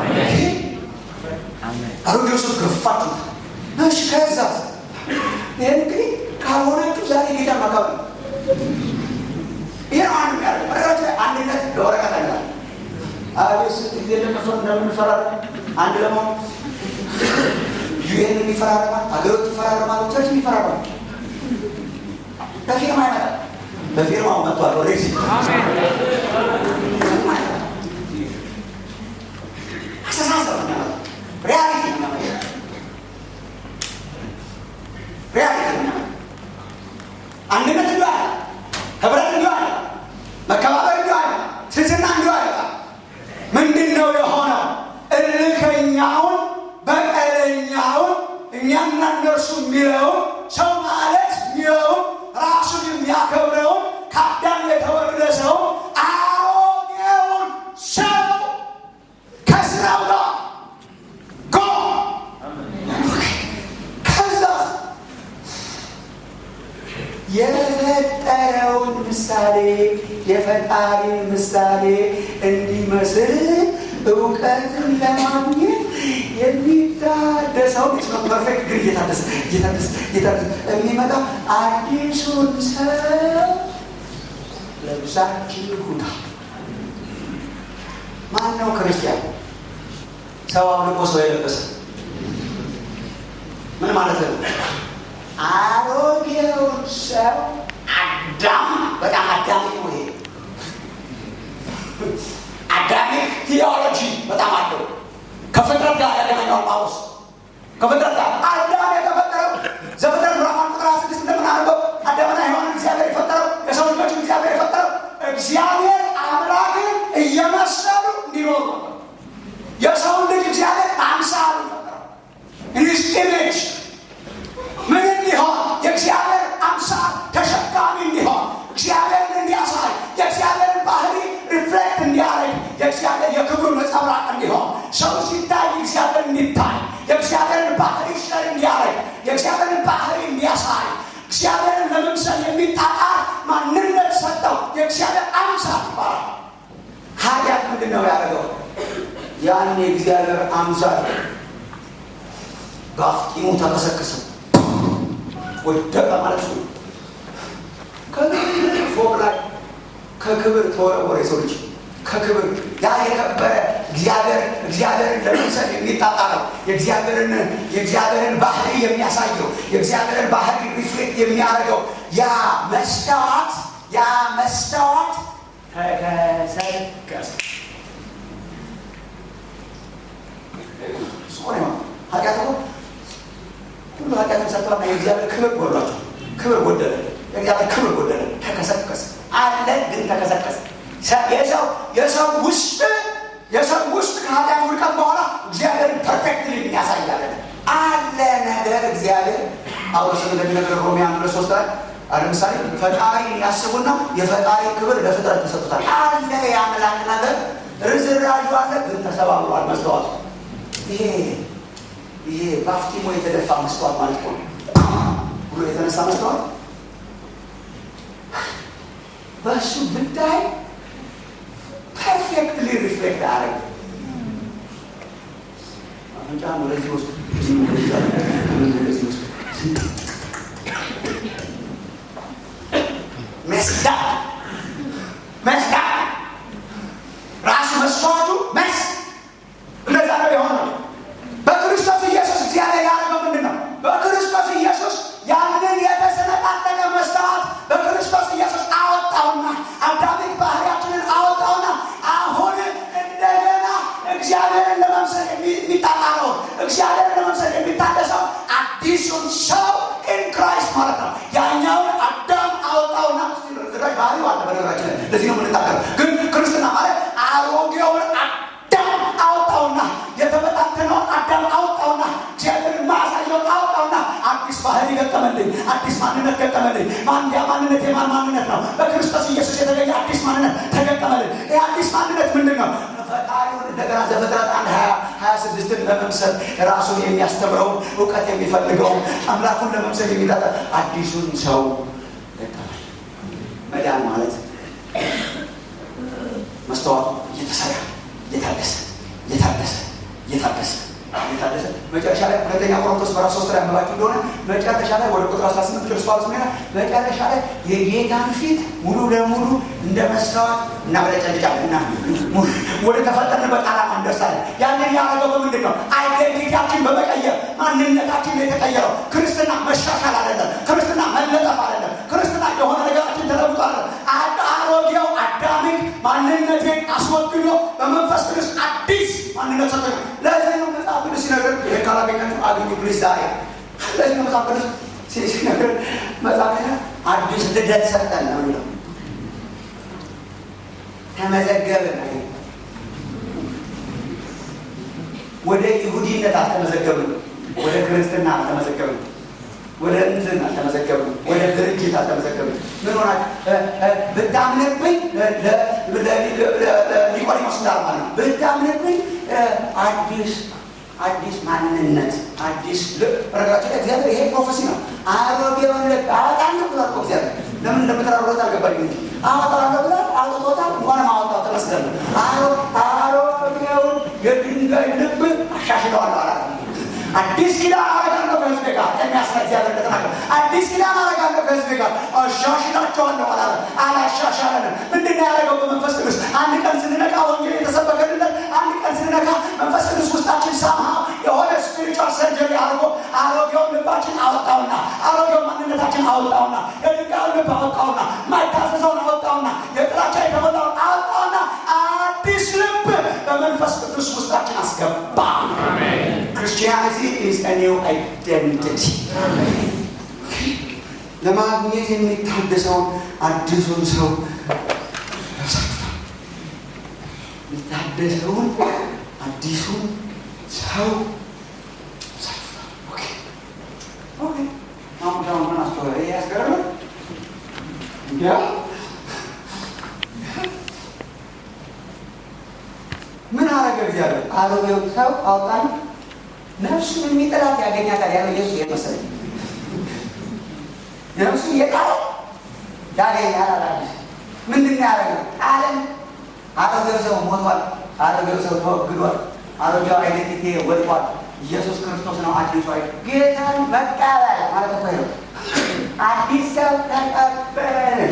አሮጌው ሰው ገፋችሁ። እሺ ከዛ ይህን እንግዲህ ካልሆናችሁ ዛሬ ጌታ ማካብ ነው። ይህ ነው አንዱ ያደርገው። በነገራችን ላይ አንድነት ለወረቀት አይደለም። አቤት ስንት ጊዜ እንደምንፈ እንደምንፈራረም አንድ ለመሆን ዩኤን ይፈራረማል፣ ሀገሮች ይፈራረማሉ፣ ቸርች ይፈራረማል። በፊርማ አይመጣም። በፊርማው መጥቷል። ወደ አስተሳሰብ ነው የሚያመጣው። ሪያሊቲ ነው የሚያመጣው። ሪያሊቲ ነው የሚያመጣው። አንድነት እንዲሁ አለ፣ ህብረት እንዲሁ አለ፣ መከባበር እንዲሁ አለ፣ ትህትና እንዲሁ አለ። ምንድን ነው የሆነው? እልከኛውን በቀለኛውን እኛና እነርሱ የሚለውን ሰው ማለት የሚለውን ራሱን የሚያከብረውን ከአዳም የተወረሰውን አሮጌውን ሰው ከስራው ጋር ጎ ከዛ የፈጠረውን ምሳሌ የፈጣሪን ምሳሌ እንዲመስል እውቀትን ለማግኘት የሚታደሰው ነው። ፐርፌክት ግን እየታደሰ እየታደሰ እየታደሰ የሚመጣው አዲሱን ሰው ለብሳችሁታ። ማን ነው ክርስቲያን? ሰው አምልኮ ሰው የለበሰ ምን ማለት ነው? አሮጌውን ሰው አዳም በጣም አዳሚ ነው። ይሄ አዳሚክ ቲዮሎጂ በጣም አለው። ከፍጥረት ጋር ያገናኘዋል ጳውሎስ ከፍጥረት ጋር አዳም የተፈጠረው ዘፍጥረት ምዕራፍ አንድ ቁጥር ስድስት እንደምናነበው አዳምና ሔዋንን እግዚአብሔር የፈጠረው የሰው ልጆችን እግዚአብሔር የፈጠረው እግዚአብሔር አምላክን እየመሰሉ እንዲኖሩ ነበር። የሰውን ልጅ እግዚአብሔር አምሳሉ ፈጠረው ኢንስ ኢሜጅ ምን እንዲሆን የእግዚአብሔር አምሳል ተሸካሚ እንዲሆን እግዚአብሔርን እንዲያሳይ የእግዚአብሔርን ባህሪ ሪፍሌክት እንዲያደርግ የእግዚአብሔር የክብሩ ነጸብራቅ እንዲሆን ሰው ሲታይ እግዚአብሔር እንዲታይ የእግዚአብሔርን ባህሪ ሸር እንዲያደርግ የእግዚአብሔርን ባህሪ እንዲያሳይ እግዚአብሔርን ለመምሰል የሚጣጣር ማንነት ሰጠው። የእግዚአብሔር አምሳል ይባላል። ኃጢአት ምንድን ነው ያደረገው? ያን የእግዚአብሔር አምሳል ጋፍጢሙ ተከሰከሰ ወደቀ ማለት ነው። ከክብር ፎቅ ላይ ከክብር ተወረወረ የሰው ልጅ ከክብር ያ የከበረ እግዚአብሔር እግዚአብሔርን ለመምሰል የሚጣጣረው የእግዚአብሔርን የእግዚአብሔርን ባህሪ የሚያሳየው የእግዚአብሔርን ባህሪ ሪፍሌክት የሚያደርገው ያ መስታወት ያ መስታወት ተከሰከሰ። ሶሪ ኃጢአት እኮ ሁሉ ኃጢአትን ሰርተዋልና የእግዚአብሔር ክብር ጎሏቸው ክብር ጎደለ። የእግዚአብሔር ክብር ጎደለ። ተከሰከሰ አለ ግን ተከሰከሰ። የሰው የሰው ውስጥ የሰው ውስጥ ከኃጢአት ውድቀት በኋላ እግዚአብሔርን ፐርፌክትሊ የሚያሳያለ አለ ነገር እግዚአብሔር ጳውሎስ እንደሚነግር ሮሜ አንድ ሁለት ሶስት ላይ ለምሳሌ ፈጣሪን ያስቡና የፈጣሪ ክብር ለፍጥረት ተሰጥቷል። አለ የአምላክ ነገር ርዝራዡ አለ ግን ተሰባብሯል። መስተዋቱ ይሄ ይሄ ባፍቲሞ የተደፋ መስተዋት ማለት ነው ብሎ የተነሳ መስተዋት በእሱ ብታይ ፐርፌክትሊ ሪፍሌክት አያደርግ አፍንጫህን ወደዚህ ውስጥ ወደዚህ ውስጥ መስዳ መስዳ ራሱ መስዋዕቱ መስ እንደዛ ነው የሆነው። በክርስቶስ ኢየሱስ እግዚአብሔር ያደረገው ምንድን ነው? በክርስቶስ ኢየሱስ ያንን የተሰነጣጠቀ መስታወት በክርስቶስ ኢየሱስ አወጣውና አዳሚክ ባህሪያችንን አወጣውና አሁን እንደገና እግዚአብሔርን ለመምሰል የሚጣጣረው እግዚአብሔርን ለመምሰል የሚታደሰው አዲሱን ሰው ኢን ክራይስት ማለት ነው። ያኛውን አዳም አወጣውና ዝራጅ ባህሪ አለ በነገራችን ላይ ለዚህ ነው የምንታገር። ግን ክርስትና ማለት አሮጌውን አዳም አወጣውና የተበታተነውን አዳም አወጣውና እግዚአብሔርን ማሳየውን አወጣውና አዲስ ባህሪ ገጠመልኝ፣ አዲስ ማንነት ገጠመልኝ። ማን ያ ማንነት የማን ማንነት ነው? በክርስቶስ ኢየሱስ የተገኘ አዲስ ማንነት ተገጠመልኝ። ይህ አዲስ ማንነት ምንድን ነው? ፈጣሪውን እንደገና ዘፍጥረት አንድ ሀያ ስድስትን ለመምሰል ራሱን የሚያስተምረውን እውቀት የሚፈልገውን አምላኩን ለመምሰል የሚጠጠ አዲሱን ሰው ገጠመልኝ። መዳን ማለት መስተዋቱ እየተሰራ እየታደሰ እየታደሰ እየታደሰ እየታደሰ መጨረሻ ላይ ሁለተኛ ቆሮንቶስ ምዕራፍ ሶስት ላይ አንብባችሁ እንደሆነ መጨረሻ ላይ ወደ ቁጥር 18 ቅዱስ ጳውሎስ ምን ይላል? መጨረሻ ላይ የጌታን ፊት ሙሉ ለሙሉ እንደ መስታወት እናበለጨልጫለን እና ወደ ተፈጠርንበት ዓላማ እንደርሳለን። ያንን ያደረገው በምንድን ነው? አይዴንቲቲያችን በመቀየር ማንነታችን ነው የተቀየረው። ክርስትና መሻሻል አይደለም። ክርስትና መለጠፍ አይደለም። ክርስትና የሆነ ነገራችን ተለውጦ አይደለም። አሮጌው አዳሚክ ማንነቴን አስወግዶ በመንፈስ ቅዱስ አዲስ ማንነት ሰጠ። ለዚህ ነው መጽሐፍ ቅዱስ ሲነግር ይሄ ካላገኛችሁ አግኙ ፕሊዝ ዛሬ። ለዚህ ነው መጽሐፍ ቅዱስ ሲነግር መጽሐፍ አዲስ ልደት ሰጠን ነው የሚለው ተመዘገብን አይ ወደ ይሁዲነት አልተመዘገብንም። ወደ ክርስትና አልተመዘገብንም። ወደ እንትን አልተመዘገብንም። ወደ ድርጅት አልተመዘገብንም። ምን ሆና ብታምንብኝ ኒቆዲሞስ እንዳለ ማለት ነው። ብታምንብኝ አዲስ አዲስ ማንነት አዲስ ነገራችን ላይ እግዚአብሔር ይሄ ፕሮፌሲ ነው። አሮጌውን ልብ አወጣለሁ ብሏል እኮ እግዚአብሔር። ለምን እንደምትራሩለት አልገባኝ እንጂ አወጣለሁ ብሏል። አውጥቶታል። እንኳንም አወጣው ተመስገን ነው። አሮጌውን የድንጋይ ልብ አሻሽለዋለሁ አላለም። አዲስ ኪዳን አረጋለሁ ከህዝቤ ጋር የሚያስረ እግዚአብሔር እንደተናገረ አዲስ ኪዳን አረጋለሁ ከህዝቤ ጋር አሻሽላቸዋለሁ አላለም። አላሻሻለንም። ምንድን ነው ያደረገው? በመንፈስ ቅዱስ አንድ ቀን ስንነቃ ወንጌል የተሰበከልለት አንድ ቀን ስንነቃ መንፈስ ቅዱስ ውስጣችን ሳምሃ የሆነ ስፒሪቹዋል ሰርጀሪ አድርጎ አሮጌውን ልባችን አወጣውና አሮጌውን ማንነታችን አወጣውና የድንጋዩን ልብ አወጣውና ማይታዘዘውን አወጣውና የጥላቻ የተሞላውን አወጣውና አዲስ ልብ በመንፈስ ቅዱስ ውስጣችን አስገባ። ክርስቲያኒቲ ኢዝ a new identity ለማግኘት የሚታደሰውን አዲሱን ሰው የሚታደሰውን አዲሱን ሰው ምን አስተዋለ ያስገርም እንዲያ ምን አረገ እግዚአብሔር? አሮጌው ሰው አውጣን ነፍሱን የሚጠላት ያገኛታል ያለው ኢየሱስ የመሰለኝ ነፍሱ የጣለ ያገኛል አላዲስ ምንድን ነው ያደረገው? ጣለን። አሮጌው ሰው ሞቷል። አሮጌው ሰው ተወግዷል። አሮጌው አይደንቲቲ ወድቋል። ኢየሱስ ክርስቶስ ነው አዲሱ አይ ጌታን መቀበል ማለት እኮ ነው። አዲስ ሰው ተቀበልን።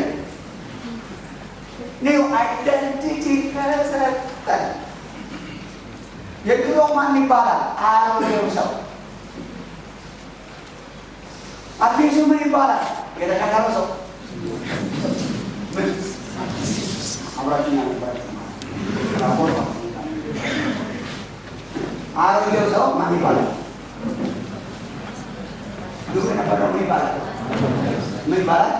ኒው አይደንቲቲ ተሰጠን። የድሮ ማን ይባላል? አሮጌው ሰው። አዲሱ ምን ይባላል? የተሻሻለው ሰው። ምን አብራችኛ ነበራችሁ? አሮጌው ሰው ማን ይባላል? ድሮ የነበረው ምን ይባላል? ምን ይባላል?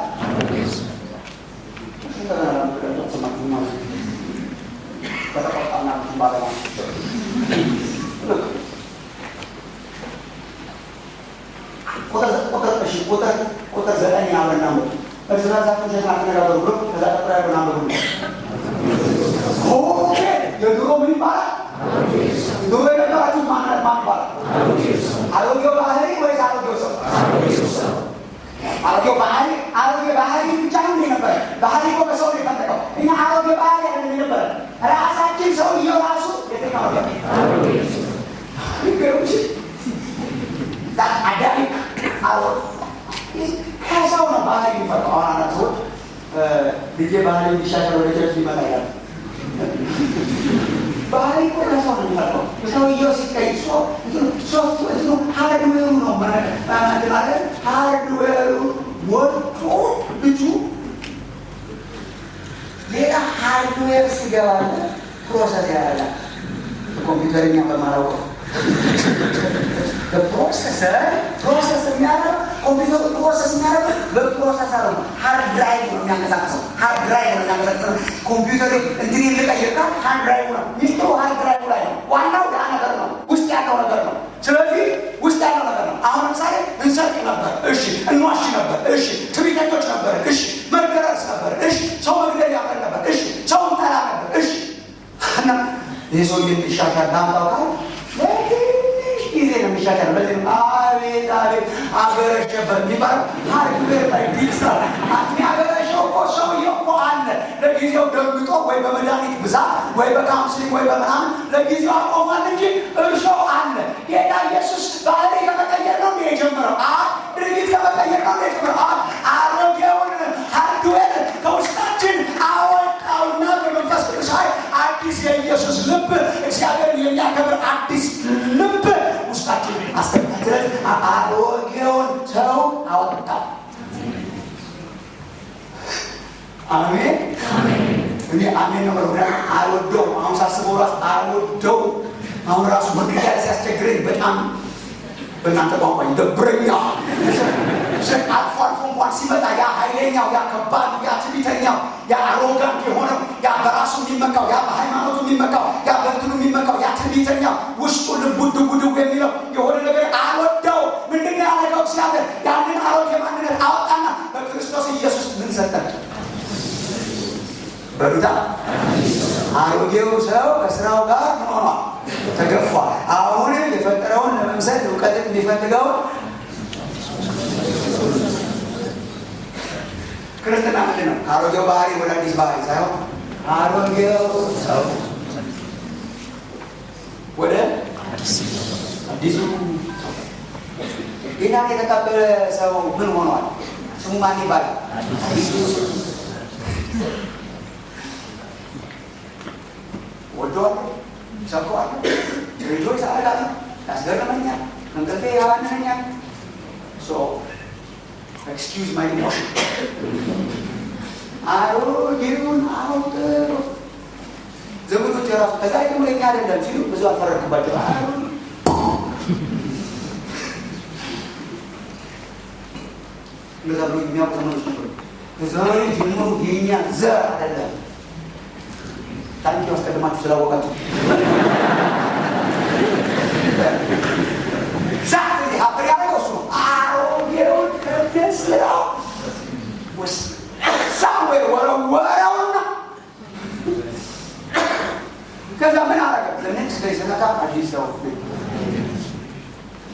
በተቆጣና ባለማ ቁጥር ዘጠኝ አብረን አንብብ። እርስ በርሳችሁ ውሸት አትነጋገሩ ብሎ ከዛ ቀጥሎ ያለውን አንብቡ። ኦኬ የድሮ ምን ይባላል? ድሮ የነበራችሁ ማንነት ማን ይባላል? አሮጌው ባህሪ ወይስ አሮጌው ሰው? አሮጌው ባህሪ አሮጌ ባህሪ ብቻ ነው የነበረ። ባህሪ እኮ በሰው ነው የፈለቀው። እኛ አሮጌ ባህሪ አይደለም የነበረ ራሳችን ሰውየው ራሱ የትኛው ነው? አዳሚክ አሮ ከሰው ነው ባህሪ የሚፈጠው። አሁን አንዳንድ ሰዎች ልጄ ባህሪ እንዲሻሻል ወደ ቸርች ሊመጣ ይላል። ባህሪ እኮ ከሰው ነው የሚፈጠው። ሰውየው ሲቀይ ሶፍቱ እንትኑ ሃርድዌሩ ነው ማለት ሃርድዌሩ ወጥቶ ልጁ ሌላ ሃርድዌር ሲገባለ ፕሮሰስ ያደርጋል። ኮምፒውተርኛ በማላውቀው በፕሮሰሰር ፕሮሰስ የሚያደርግ ኮምፒውተሩ ፕሮሰስ የሚያደርግ በፕሮሰሰር ነው። ሃርድ ድራይቭ ነው የሚያንቀሳቅሰው። ሃርድ ድራይቭ ነው የሚያንቀሳቅሰው። ኮምፒውተሩ እንትን ልቀይር ካል ሃርድ ድራይቭ ነው። ሚስጥሩ ሃርድ ድራይቭ ላይ ነው። ዋናው ያ ነገር ነው፣ ውስጥ ያለው ነገር ነው። ስለዚህ ውስጥ ያለው ነገር ነው። አሁን ለምሳሌ እንሰርቅ ነበር፣ እሺ፣ እንዋሽ ነበር፣ እሺ፣ ትዕቢተኞች ነበር፣ እሺ፣ መገረዝ ነበር፣ እሺ፣ ሰው መግደል ያፈል ነበር፣ እሺ፣ ሰው እንጠላ ነበር፣ እሺ። እና ይህ ሰው የሚሻሻል ዳምጣው ካል ለትንሽ ጊዜ ነው የሚሻሻል። በዚህ አቤት አቤት አገረሸበት የሚባለው ሃርድዌር ላይ ቢልስ ነው። የሚያገረሸው እኮ ሰውዬው እኮ አለ። ለጊዜው ደንግጦ ወይ በመድኃኒት ብዛት ወይ በካውንስሊንግ ወይ በምናምን ለጊዜው አቆሟል እንጂ እርሾው አለ። ጌታ ኢየሱስ ባህሪ ከመቀየር ነው እንደ የጀመረው አ ድርጊት ከመቀየር ነው እንደ የጀመረው አ አሮጌውን ሃርድዌር ከውስጣችን አወጣውና በመንፈስ ቅዱስ ኃይል አዲስ የኢየሱስ ልብ እግዚአብሔርን የሚያከብር አዲስ ልብ ውስጣችን አስገባለት። አሮጌውን ሰው አወጣው። አሜን። እኔ አሜን ነው መረዳ አልወደው አሁን ሳስበው ራሱ አልወደው አሁን ራሱ መግቢያ ሲያስቸግረኝ በጣም በእናንተ ቋንቋ ይደብረኛ አልፎ አልፎ እንኳን ሲመጣ ያ ኃይለኛው ያ ከባዱ ያ ትዕቢተኛው ያ አሮጋንት የሆነው ያ በራሱ የሚመካው ያ በሃይማኖቱ የሚመካው ያ በእንትኑ የሚመካው ያ ትዕቢተኛው ውስጡ ልቡ ድቡ ድቡ የሚለው የሆነ ነገር አልወደው ምንድን ነው ያደረገው እግዚአብሔር ያንን አሮጌ ማንነት አወጣና በክርስቶስ ኢየሱስ ምን ሰጠን በሉታ አሮጌው ሰው ከስራው ጋር ምን ሆኗል? ተገፏል። አሁን የፈጠረውን ለመምሰል እውቀትን የሚፈልገውን ክርስትና ምንድን ነው? ከአሮጌው ባህሪ ወደ አዲስ ባህሪ ሳይሆን አሮጌው ሰው ወደ አዲሱ ጌታን የተቀበለ ሰው ምን ሆኗል? ስሙ ማን ይባላል? ወደዋለሁ፣ ሰብከዋለሁ፣ ሬጆች አደርጋለሁ፣ ያስገርመኛል፣ እንቅልፌ ያባንነኛል። ኤክስኪውዝ ማይ ኢሞሽን አሮጌውን አውጥሩ ዘመዶች የራሱ ከዛ ደግሞ ለኛ አይደለም ሲሉ ብዙ አልፈረድኩባቸው። እንደዛ ብሎ የሚያውቁ ዘመዶች ነበሩ። ከዛሬ ጀምሮ የኛ ዘር አይደለም። ታንኪ አስቀድማችሁ ስላወቃችሁ